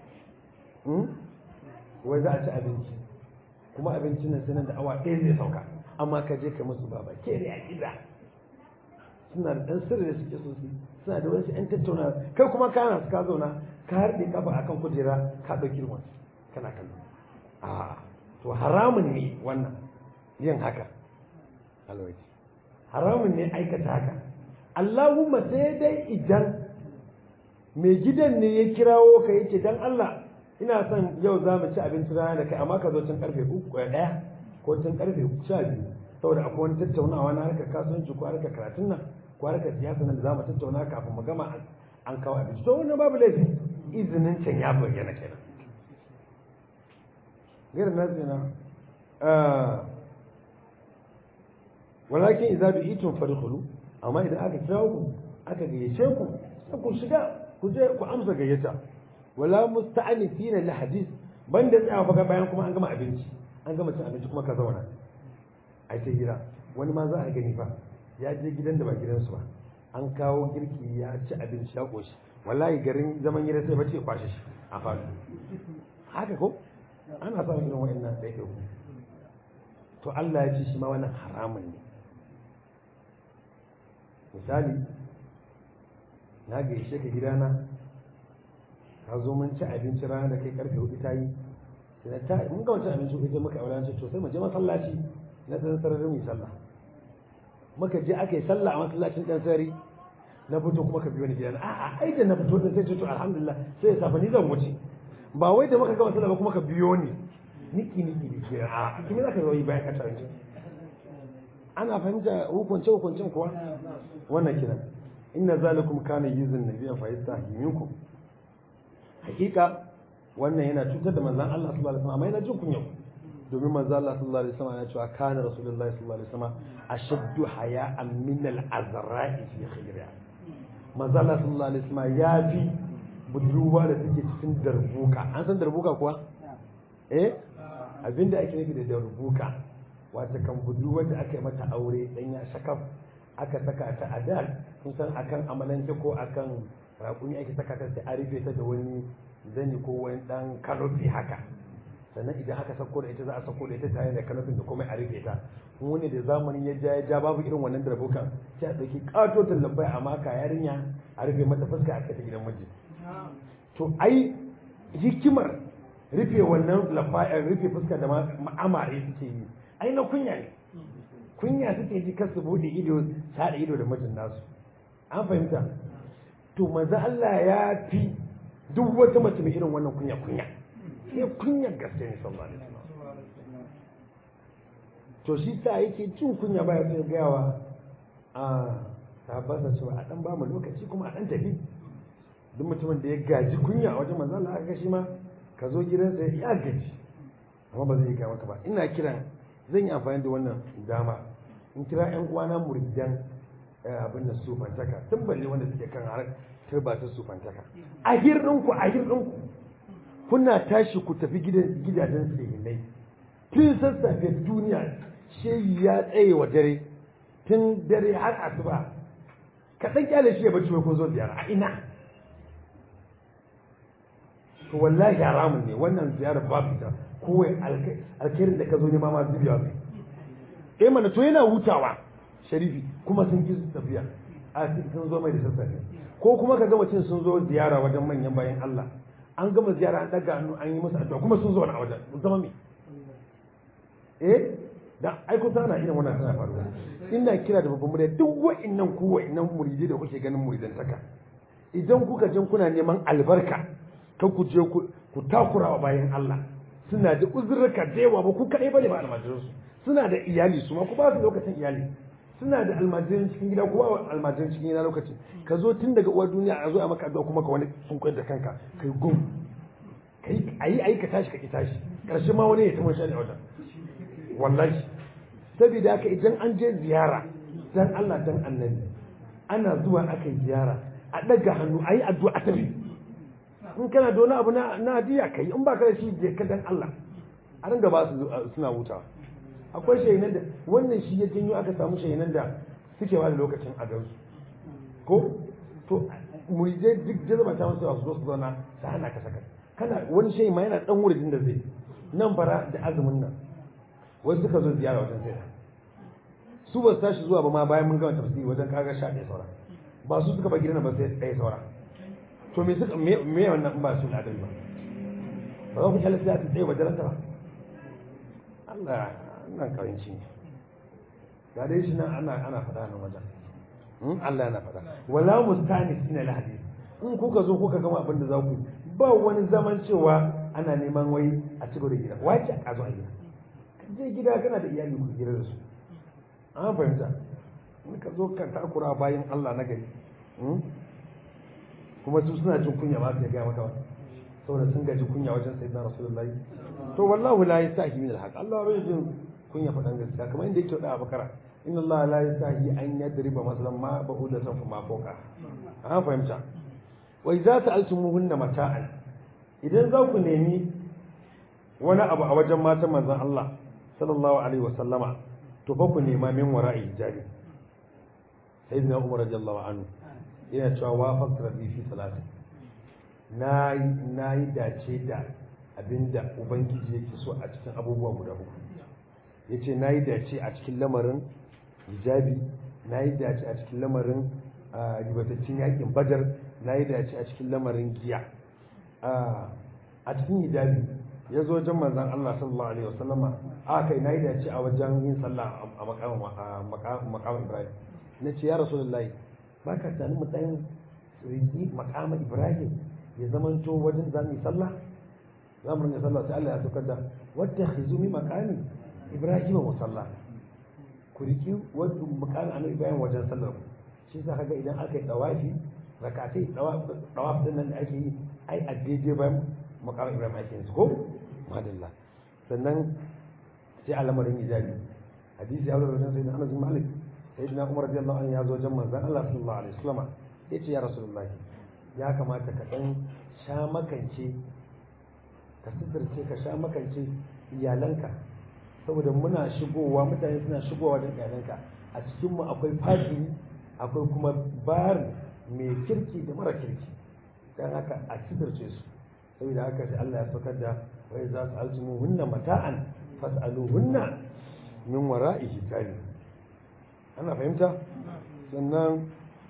wai za a ci abinci kuma abincin nan sai nan da awa ɗaya zai sauka amma ka je ka musu baba ke ne a gida suna da ɗan sirri da suke so su suna da wani yan tattauna kai kuma kana su ka zauna ka harɗe kafa akan kujera ka ɗauki ruwan kana kallo a to haramun ne wannan yin haka alwaji haramun ne aikata haka Allahumma sai dai idan mai gidan ne ya kirawo ka yake dan Allah ina son yau za mu ci abinci rana da kai amma ka zo tun karfe uku ɗaya ko tun karfe sha biyu saboda akwai wani tattaunawa na harkar kasuwanci ko harkar karatun nan ko harkar siyasa nan da za mu tattauna kafin mu gama an kawo abinci to wannan babu laifi izinin can ya bayyana kenan gairar na zina walakin idza bi'tum fadkhulu amma idan aka kira ku aka gayyace ku sai ku shiga ku je ku amsa gayyata wala musta'anifina li hadith banda tsaya fa bayan kuma an gama abinci an gama cin abinci kuma ka zauna a ta gida wani ma za a gani fa ya je gidan da ba gidansu ba an kawo girki ya ci abinci ya koshi wallahi garin zaman gida sai bace kwashe shi a faɗo haka ko ana samun irin wa'annan ɗaya ku to Allah ya ce shi ma wannan haramun ne misali na gaishe ka gidana ka zo mun ci abinci rana da kai karfe hudu ta yi sai ta mun ga wancan abinci hudu muka aure ce to sai mu je masallaci na dan sarari mu sallah muka je aka yi sallah a masallacin dan sarari na fito kuma ka biyo ni gidana a'a ai da na fito da sai ce to alhamdulillah sai ya safa ni zan wuce ba wai da muka gama sallah ba kuma ka biyo ni niki niki da ke a kuma za ka zo yi bayan ka taranci ana fahimta hukunce hukuncin kuwa wannan kiran inna zalikum kana yuzun nabiyyan fa yastahi minkum hakika wannan yana cutar da manzon Allah sallallahu alaihi wasallam amma yana jin kunya domin manzon Allah sallallahu alaihi wasallam ya ce kana rasulullahi sallallahu alaihi wasallam ashaddu haya'an min al-azra'i fi khayriha manzon Allah sallallahu alaihi wasallam ya fi budurwa da take cikin darbuka an san darbuka kuwa eh abinda ake nufi da darbuka wata kan budurwa da aka yi mata aure dan ya shakaf aka saka ta a dal kun san akan amalance ko akan raƙumi ake saka ta sai a rufe ta da wani zani ko wani dan kanofi haka sannan idan aka sako da ita za a sako da ita tare da kanofin da kuma a rufe ta kuma wani da zamanin ya ja ya ja babu irin wannan darbukan sai a ɗauki ƙatotin lambai a maka yarinya a rufe mata fuska a kai ta gidan miji to ai hikimar rufe wannan lafayar rufe fuska da ma'amare suke yi ai na kunya ne kunya suke ji kar su bude ido sada ido da mijin nasu an fahimta to maza Allah ya fi duk wata mace mai irin wannan kunya kunya sai kunya gaske ne sallallahu alaihi wasallam to shi sa yake jin kunya baya sai gayawa a sahabbansa cewa a dan ba mu lokaci kuma a dan tafi duk mutumin da ya gaji kunya a wajen manzo Allah aka shi ma ka zo gidansa ya gaji amma ba zai yi maka ba ina kiran zan yi amfani da wannan dama in kira yan uwana muridan abin da sufantaka tun balle wanda suke kan har turba ta sufantaka a hirɗinku a hirɗinku kuna tashi ku tafi gidajen sayyinai tun sassafe duniya shehi ya tsaye wa dare tun dare har asuba kaɗan kyale shi ya bacci mai kun zo ziyara a ina to wallahi haramun ne wannan ziyarar babu ita kowai alkhairin da ka zo nema ma zubiya mai eh mana to yana hutawa sharifi kuma sun ki tafiya a sun zo mai da sassafe ko kuma ka gama cin sun zo ziyara wajen manyan bayan Allah an gama ziyara an daga hannu an yi musu addu'a kuma sun zo na wajen zama me eh dan ai kun sana irin wannan tana faruwa ina kira da babban murya duk wa'annan ku wa'annan muridai da kuke ganin muridantaka idan kuka jin kuna neman albarka kan ku je ku takura wa bayan Allah suna da uzurraka da yawa ba ku kaɗai bane ba almajiransu suna da iyali su ma ku ba su lokacin iyali suna da almajiran cikin gida ku ba almajiran cikin gida lokacin ka zo tun daga uwar duniya a zo a maka addu'a kuma ka wani sun koyar da kanka kai gum kai ayi ayi ka tashi ka ki tashi karshe ma wani ya ta shani a wajen wallahi saboda haka idan an je ziyara dan Allah dan annabi ana zuwa aka yi ziyara a daga hannu ayi addu'a a tafi in kana da wani abu na hadiya kai in ba ka da shi je ka dan Allah a ringa ba su suna hutawa akwai shahinan da wannan shi ya janyo aka samu shahinan da suke ba da lokacin a gansu ko to muridai duk jazaba ta masu su zo su zauna su hana ka saka kana wani shayi ma yana dan wurin da zai nan fara da azumin nan wasu suka zo ziyara wajen sai su ba su tashi zuwa ba ma bayan mun gama tafsiri wajen kaga sha ɗaya saura ba su suka ba gidan ba sai ɗaya saura to me suka me me wannan ba su ladan ba ba za ku kyale sai a tsaye ba jaranta ba Allah nan kawanci ne ga dai shi nan ana ana faɗa nan wajen Allah yana faɗa wala mustanis ina lahadi in kuka zo kuka gama abin da za ku ba wani zaman cewa ana neman wai a ci da gida wace a zo a gida ka je gida kana da iyali ku gida da su an fahimta in ka zo ka takura bayan Allah na gari kuma su suna jin kunya ba su gaya maka ba saboda sun gaji kunya wajen sayyidina rasulullahi to wallahu la yastahi min alhaq Allah bai jin kunya faɗan gaskiya kamar inda yake da bakara inna Allah la yastahi an yadriba masalan ma ba'udatan fa ma fawqa an fahimta wa idza sa'altumuhunna mata'an idan za ku nemi wani abu a wajen matan manzon Allah sallallahu alaihi wasallama to fa ku nema min wara'i hijabi sayyidina Umar radiyallahu anhu yana cewa wafaq rabbi fi salati na yi dace da abinda ubangiji yake so a cikin abubuwa guda uku ya ce na yi dace a cikin lamarin hijabi na yi dace a cikin lamarin ribatattun yakin badar na yi dace a cikin lamarin giya a cikin hijabi ya zo wajen manzan Allah sallallahu alaihi wasallama a kai na yi dace a wajen yin sallah a makamin ibrahim na ce ya rasulullahi ba ka tani mu ɗan riki makamin ibrahim ya zamanto wajen za mu yi sallah za mu rinka sallah sai Allah ya saukar da wadda khizumi makani ibrahim musalla ku riki wadda makamin annabi bayan wajen sallar ku shi yasa kaga idan aka yi dawafi rakatai dawaf din nan da ake yi ai a daidai bayan makamin ibrahim ake yin su ko madalla sannan sai al'amarin ijabi hadisi ya zo da sayyidina Anas bin Malik sayyidina Umar radiyallahu anhu ya zo wajen manzon Allah sallallahu alaihi wasallam yace ya rasulullahi ya kamata ka dan sha makance ka sitirce ka sha makance iyalanka saboda muna shigowa mutane suna shigowa da iyalanka a cikin mu akwai fajiri akwai kuma bari mai kirki da mara kirki dan haka a sitirce su saboda haka sai Allah ya saukar da wai za su aljimu hunna mata'an fas'aluhunna min wara'i hijabi ana fahimta sannan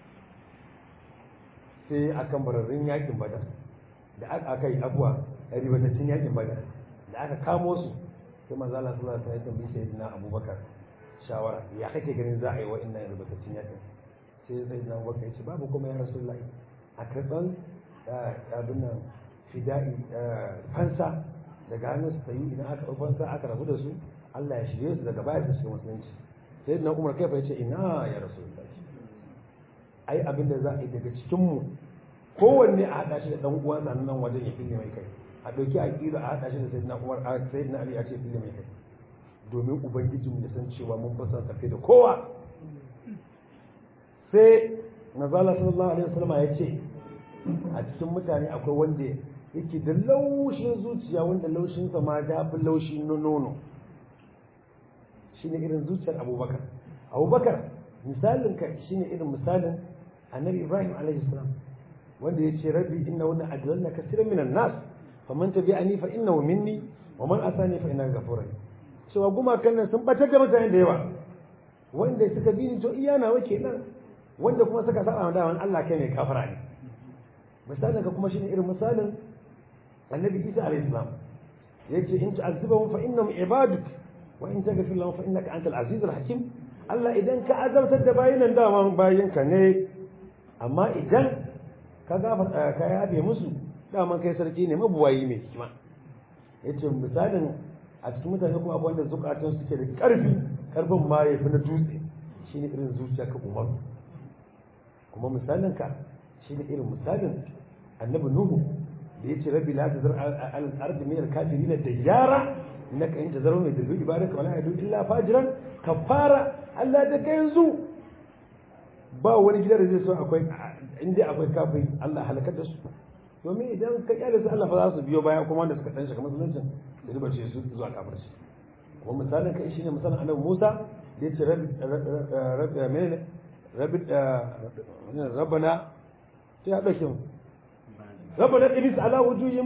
sai akan bararrun yakin badar da aka yi abuwa ribatattun yakin badar da aka kamo su sai manzo Allah sallallahu alaihi wasallam ya sayyidina Abubakar shawara ya kake ganin za a yi wa'annan ribatattun yakin sai sayyidina Abubakar ya ce babu kuma ya rasulullahi a karban abin nan fida'i fansa daga hannun su sayi idan aka fansa aka rabu da su Allah ya shirye su daga baya su shiga musulunci sai na umar kai ya ce ina ya rasu ai abin da za a yi daga cikin mu kowanne a haɗa shi da ɗan uwan sa nan wajen ya fille mai kai a ɗauki a ƙira a haɗa shi da sayyidina umar a sayyidina ali a ce fille mai kai domin ubangijinmu ya san cewa mun fi son safe da kowa sai nazala sallallahu alaihi wasallam ya ce a cikin mutane akwai wanda yake da laushin zuciya wanda laushinsa ma da fi laushi na nono shine irin zuciyar abubakar abubakar misalin ka shine irin misalin annabi ibrahim alaihi salam wanda ya ce rabbi inna wannan adlalna kasiran minan nas faman tabi'ani fa innahu minni wa man asani fa innahu ghafurun cewa gumakan nan sun batar da mutane da yawa wanda suka bi ni to iya nawa kenan wanda kuma suka saba wa dawan Allah kai mai kafara ne misalin ka kuma shine irin misalin annabi isa alayhi salam yace in tu'azzibahum fa innahum ibaduk wa in taghfir lahum fa innaka antal azizul hakim Allah idan ka azabtar da bayinan dama bayinka ne amma idan ka gafar ka yabe musu dama kai sarki ne mabuwayi mai hikima yace misalin a cikin mutane kuma akwai wanda zukatan suke da karfi karfin ma yafi na dutse shine irin zuciya ka umar kuma misalin ka shine irin misalin annabi nuhu da yace rabbi la tazar al ardi min al kafirin dayyara innaka in tazaru min dullu ibadaka wala yadu illa fajiran kafara Allah da kai yanzu ba wani gida da zai so akwai inda akwai kafiri Allah halakar da su domin idan ka kyale su Allah fa za su biyo baya kuma wanda suka dan shiga musuluncin da riba ce su zuwa kafirci kuma misalin kai shine misalin annabi Musa da yace rabbi rabbi menene rabbi rabbana sai ya dauke mu ربنا ادرس على وجوههم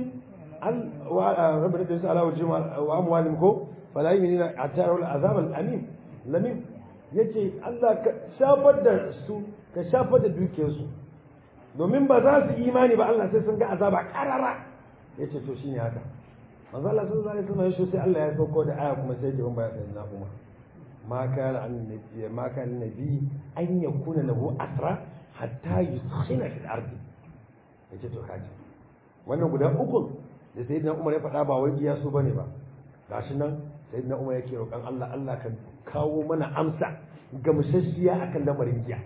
ربنا ادرس على وجوههم واموالهم كو فلا يمنين حتى يروا العذاب الاليم لمين yace Allah ka shafar da su ka shafar da dukiyarsu domin ba za su imani ba Allah sai sun ga azaba karara yace to shine haka manzo Allah sallallahu alaihi wasallam yace sai Allah ya sauko da aya kuma sai jibin baya sai na kuma ma kana annabi ma kana nabi an yakuna lahu asra hatta yuskhina fil ardi ya ce to kaji wannan guda uku da sayyidina umar ya faɗa ba wai iya su bane ba gashi nan sayyidina umar yake roƙon Allah Allah kan kawo mana amsa ga musasshiya akan lamarin giya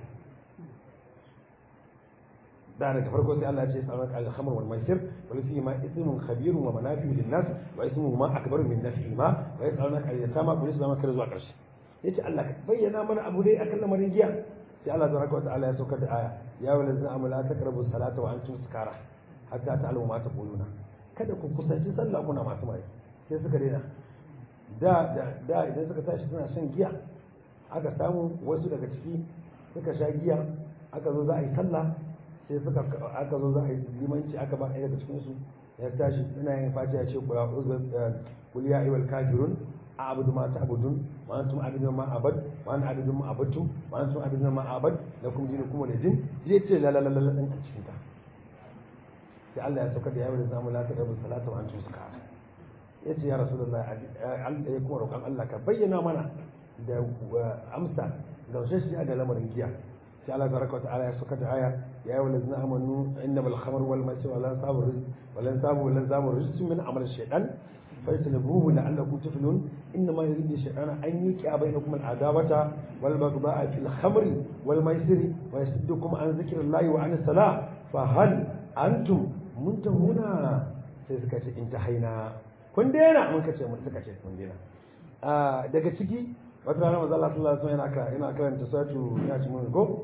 da daga farko sai Allah ya ce tsaron al-khamr wal maisir wal fi ma ismun khabirun wa manafi'u lin-nas wa ismuhu ma akbaru min naf'ihi ma wa yas'alunaka al-yatama qul isma kar zuwa ƙarshe yace Allah ka bayyana mana abu dai akan lamarin giya sai Allah tabaraka wa ta'ala ya saukar da aya ya wala zina amala ta karabu salata wa antum sukara hatta ta'lamu ma taquluna kada ku kusanci sallah kuna masu mai sai suka daina da da da idan suka tashi suna shan giya aka samu wasu daga ciki suka sha giya aka zo za a yi sallah sai suka aka zo za a yi limanci aka ba ɗaya daga cikin su ya tashi ina yin fati ya ce kula kul ya ayyuhal kafirun أعبد ما تعبدون وأنتم عبدون ما أعبد وأنا عبد ما عبدتم وأنتم عبدون ما أعبد لكم دينكم ولدين يتي لا لا لا لا لا أنت تشكيتا sai Allah ya saukar da yawon zamu la taqrabu salata wa antum sukara yace ya rasulullah Allah ya kuma roƙon Allah ka bayyana mana da amsa da shi ga lamarin giya sai Allah tabaraka wa ta'ala ya saka da aya ya ayyuhal ladzina amanu innamal khamru wal maisir wal ansabu wal ansabu wal ansabu rijsun min amali shaytan فاجتنبوه لعلكم تفلحون انما يريد الشيطان ان يوقع بينكم العداوه والبغضاء في الخمر والميسر ويصدكم عن ذكر الله وعن الصلاه فهل انتم منتهون sai suka ce intahaina kun daina mun kace mun suka ce kun daina daga ciki wata rana manzo Allah sallallahu alaihi wasallam yana karanta satu ya ci mun go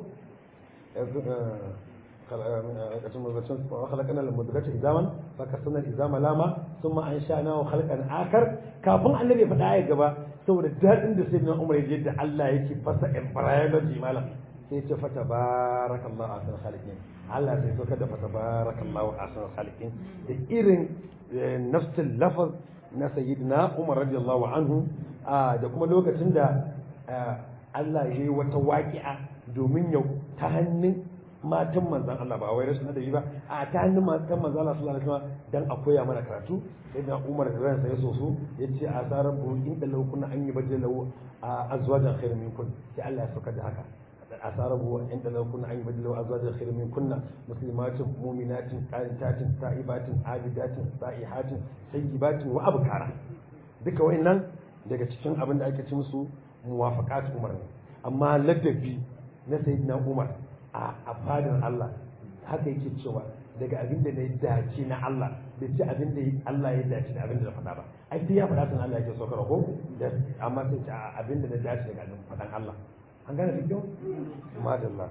خلقنا المدغة إزاما فكسرنا الإزام لاما ثم أنشأناه خلقا آخر كافن النبي فدا ya gaba saboda dadin da sai na Umar yaje da Allah yake fasa embryology malam sai ce fa tabarakallahu ahsanul khaliqin Allah sai soka da fa tabarakallahu ahsanul khaliqin da irin nafsul lafaz na sayyidina Umar radiyallahu anhu da kuma lokacin da Allah ya yi wata waƙi'a domin yau ta hannun matan manzan Allah ba wai rashin adabi ba a ta hannun matan manzan Allah sallallahu alaihi wasallam dan a koya mana karatu sai na Umar da ransa ya soso yace a sarar bu in da laukuna an yi baje lahu azwajan khairu minkum sai Allah ya saka da haka asarar bu in da laukuna an yi baje lahu azwajan khairu minkunna muslimatin mu'minatin qanitatin ta'ibatin abidatin sa'ihatin sayyibatin wa abkara duka wayannan daga cikin abin da ake ci musu muwafaqat Umar ne amma ladabi na sayyidina Umar a fadin Allah haka yake cewa daga abin da ya dace na Allah bai ce abin da Allah ya dace da abin da na faɗa ba ai sai ya faɗa sun Allah yake so ko da amma sai ce abin da na dace daga abin faɗan Allah an gane da kyau madalla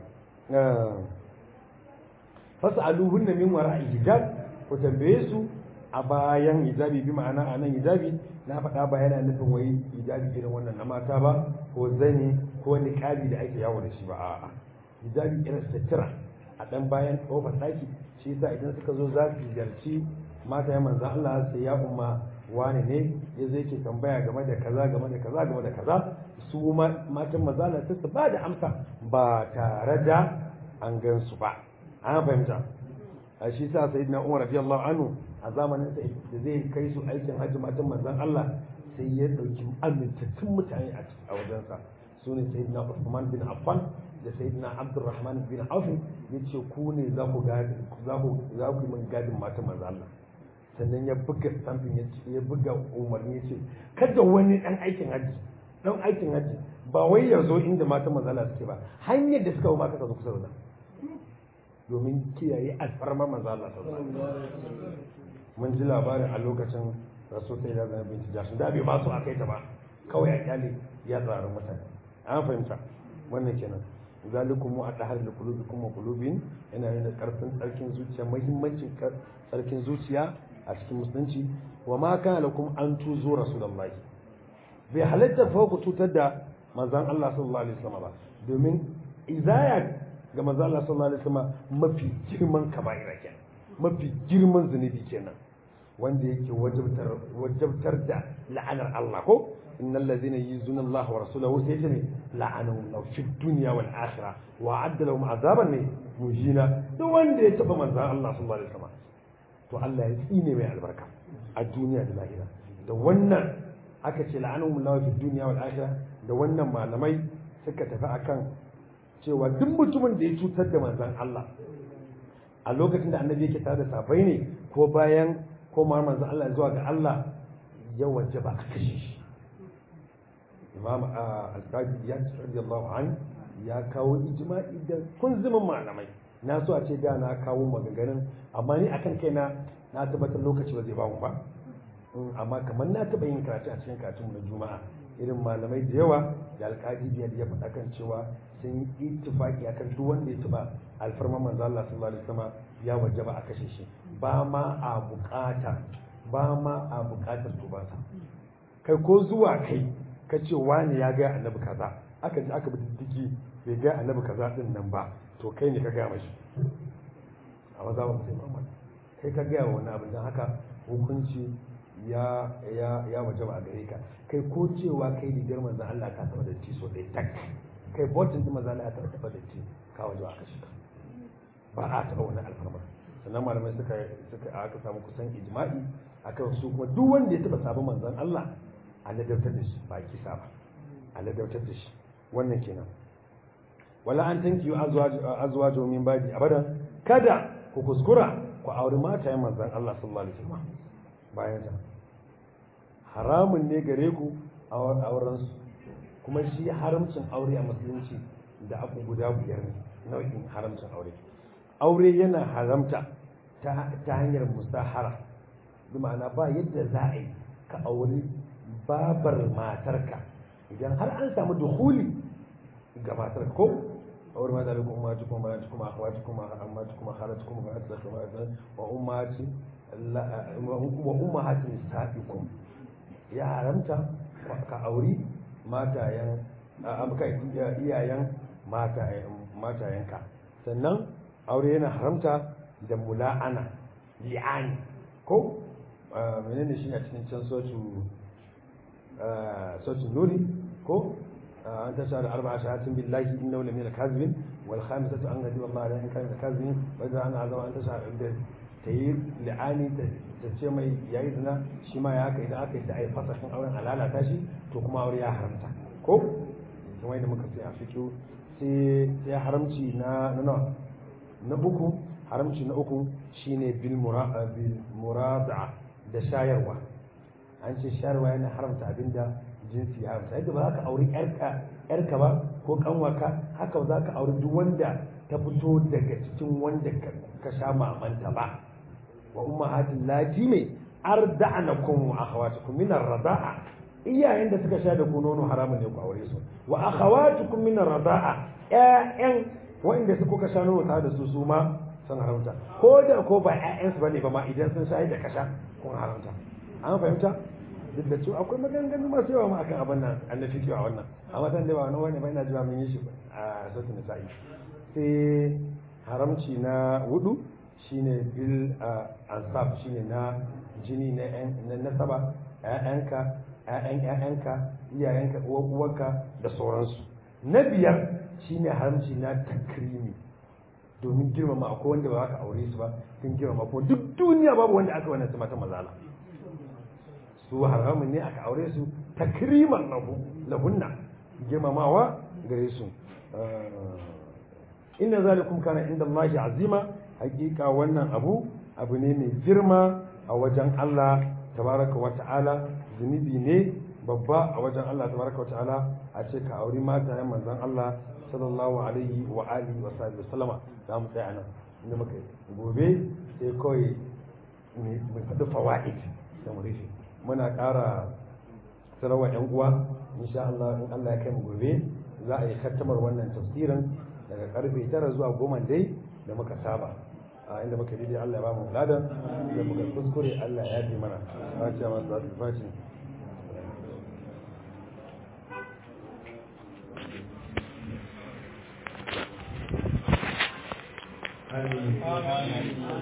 fas'aluhunna min wara'i hijab ku tambaye su a bayan hijabi bi ma'ana a nan hijabi na faɗa ba yana nufin wai hijabi irin wannan na mata ba ko zani ko niqabi da ake yawo da shi ba a'a hijabi irin sutura a dan bayan kofar ɗaki shi yasa idan suka zo za su ziyarci mata ya manzan Allah sai ya umma wani ne ya zai ke tambaya game da kaza game da kaza game da kaza su matan mazala sai su ba da amsa ba tare da an gan su ba an fahimta a shi sa sayyidina Umar radiyallahu anhu a zamanin sa da zai kai su aikin hajji matan manzan Allah sai ya dauki amintattun mutane a wajensa su ne sayyidina Uthman bin Affan da sayyidina Abdurrahman bin Auf yace ku ne za ku gadi za ku za ku min gadin matan manzan Allah sannan ya buga stampin ya buga umarni yace kada wani dan aikin hajji dan aikin hajji ba wai ya zo inda matan manzan Allah suke ba hanyar da suka ba ka zo kusa da domin kiyaye alfarmar manzo Allah mun ji labarin a lokacin rasul sai da zanen binci jashin da bai ba su a kai ta ba kawai a kyale ya tsarin mutane an fahimta wannan kenan zalikum mu adahar li qulubikum wa qulubin yana nuna karfin tsarkin zuciya muhimmancin tsarkin zuciya a cikin musulunci wa ma kana lakum an tuzu rasulullahi bai halatta fa ku tutar da manzon Allah sallallahu alaihi wasallam ba domin izaya ga manzo Allah sallallahu alaihi wasallam mafi girman kaba'ira kenan mafi girman zunubi kenan wanda yake wajabtar wajabtar da la'anar Allah ko innal ladhina yuzuna Allah wa rasulahu sai ce la'anu law fi dunya wal akhirah wa adda lahum azaban ne mujina duk wanda ya taba manzo Allah sallallahu alaihi wasallam to Allah ya tsine mai albarka a duniya da lahira da wannan aka ce la'anu Allah fi dunya wal akhirah da wannan malamai suka tafi akan cewa duk mutumin da ya cutar da manzan Allah a lokacin da annabi yake tare da safai ne ko bayan komar manzan Allah zuwa ga Allah ya waje ba a kashe shi imam al-qadi ya ce radiyallahu an ya kawo ijma'i da kunzumin malamai na so a ce da na kawo maganganun amma ni akan kaina na tabbatar lokaci ba zai ba mu ba amma kamar na taɓa yin karatu a cikin karatun na juma'a irin malamai da yawa da alƙadi biyar ya faɗa kan cewa sun yi ittifaki akan duk wanda ya taɓa alfarman manzo Allah sallallahu alaihi wasallam ya wajaba a kashe shi ba ma a buƙata ba ma a buƙatar tubansa kai ko zuwa kai ka ce wani ya ga annabi kaza aka ji aka bi diddigi bai ga annabi kaza din nan ba to kai ne ka ga mashi a maza ba sai Muhammad kai ka ga wani abin dan haka hukunci ya ya ya wajaba a gare ka kai ko cewa kai rigar manzon Allah ka taba da ti so dai tak kai botin din manzon Allah ka taba da ti ka wajaba aka shiga ba a taba wani alfarma sannan malamai suka suka aka samu kusan ijma'i akan su kuma duk wanda ya taba sabon manzon Allah a ladabtar da shi ba kisa ba a ladabtar da shi wannan kenan wala an tanki azwaj min badi abadan kada ku kuskura ku auri matayen manzon Allah sallallahu alaihi wasallam bayan ta haramun ne gare ku auren su kuma shi haramcin aure a musulunci da abu guda biyar ne nau'in haramcin aure aure yana haramta ta hanyar musahara bi ma'ana ba yadda za a yi ka auri babar matarka idan har an samu duhuli ga matar ko aure mata da kuma ummati kuma ummati kuma akhwati kuma ammati kuma khalati kuma fa'at kuma wa ummati wa ummahati nisa'ikum ya haramta ka auri matayen abuka iyayen matayenka sannan aure yana haramta da mula'ana li'ani ko menene shi a cikin can sotu sotu nuri ko an ta shahada arba'a shahatin billahi inna wala min al-kazibin wal khamisatu an gadi wallahi la in kana kazibin wa idza ana azama an ta shahada da tayi li'ani ta ce mai yayi zina shi ma ya haka idan aka yi ta ai fasashin auren halalata shi to kuma aure ya haramta ko kuma yadda muka sai a fiƙo sai ya haramci na na na uku haramci na uku shine bil murada da shayarwa an ce shayarwa yana haramta abinda jinsi ya haramta yadda ba za ka auri yarka ba ko kanwaka haka ba za ka auri duk wanda ta fito daga cikin wanda ka sha mamanta ba wa ummahatin lati mai arda'anakum wa akhawatukum min ar-rada'a iyayen da suka sha da ku nono haramun ne ku aure su wa akhawatukum min ar-rada'a ƴaƴan wanda su kuka sha nono tare da su su ma sun haramta ko da ko ba ƴaƴan su bane ba ma idan sun sha da kasha kun haramta an fahimta duk da cewa akwai maganganu masu yawa ma akan abin nan an da fi a wannan amma san da ba wani wani ba ina jiwa mun yi shi a sautin nisa'i sai haramci na hudu shine bil ansab shine na jini na nasaba ƴaƴanka ƴaƴan ƴaƴanka iyayenka uwarka da sauransu na biyar shine haramci na takrimi domin girmama akwai wanda ba ka aure su ba sun girmama ko duk duniya babu wanda aka wannan su mata mazala su haramun ne aka aure su takriman lahu lahunna girmamawa gare su inna zalikum kana inda Allah azima hakika wannan abu abu ne mai girma a wajen Allah tabaraka wa ta'ala zunubi ne babba a wajen Allah tabaraka wa ta'ala a ce ka auri mata yan manzon Allah sallallahu alaihi wa alihi wa sahbihi sallama za mu tsaya nan inda muka gobe sai kawai mu faɗi fawaid da mu rufe muna ƙara sarawa yan uwa insha Allah in Allah ya kai mu gobe za a yi kattamar wannan tafsirin daga karfe tara zuwa goma dai da muka saba a inda muka daidai Allah ya ba mu ladan da muka kuskure Allah ya yi mana fatiha masu zasu fashi Amin.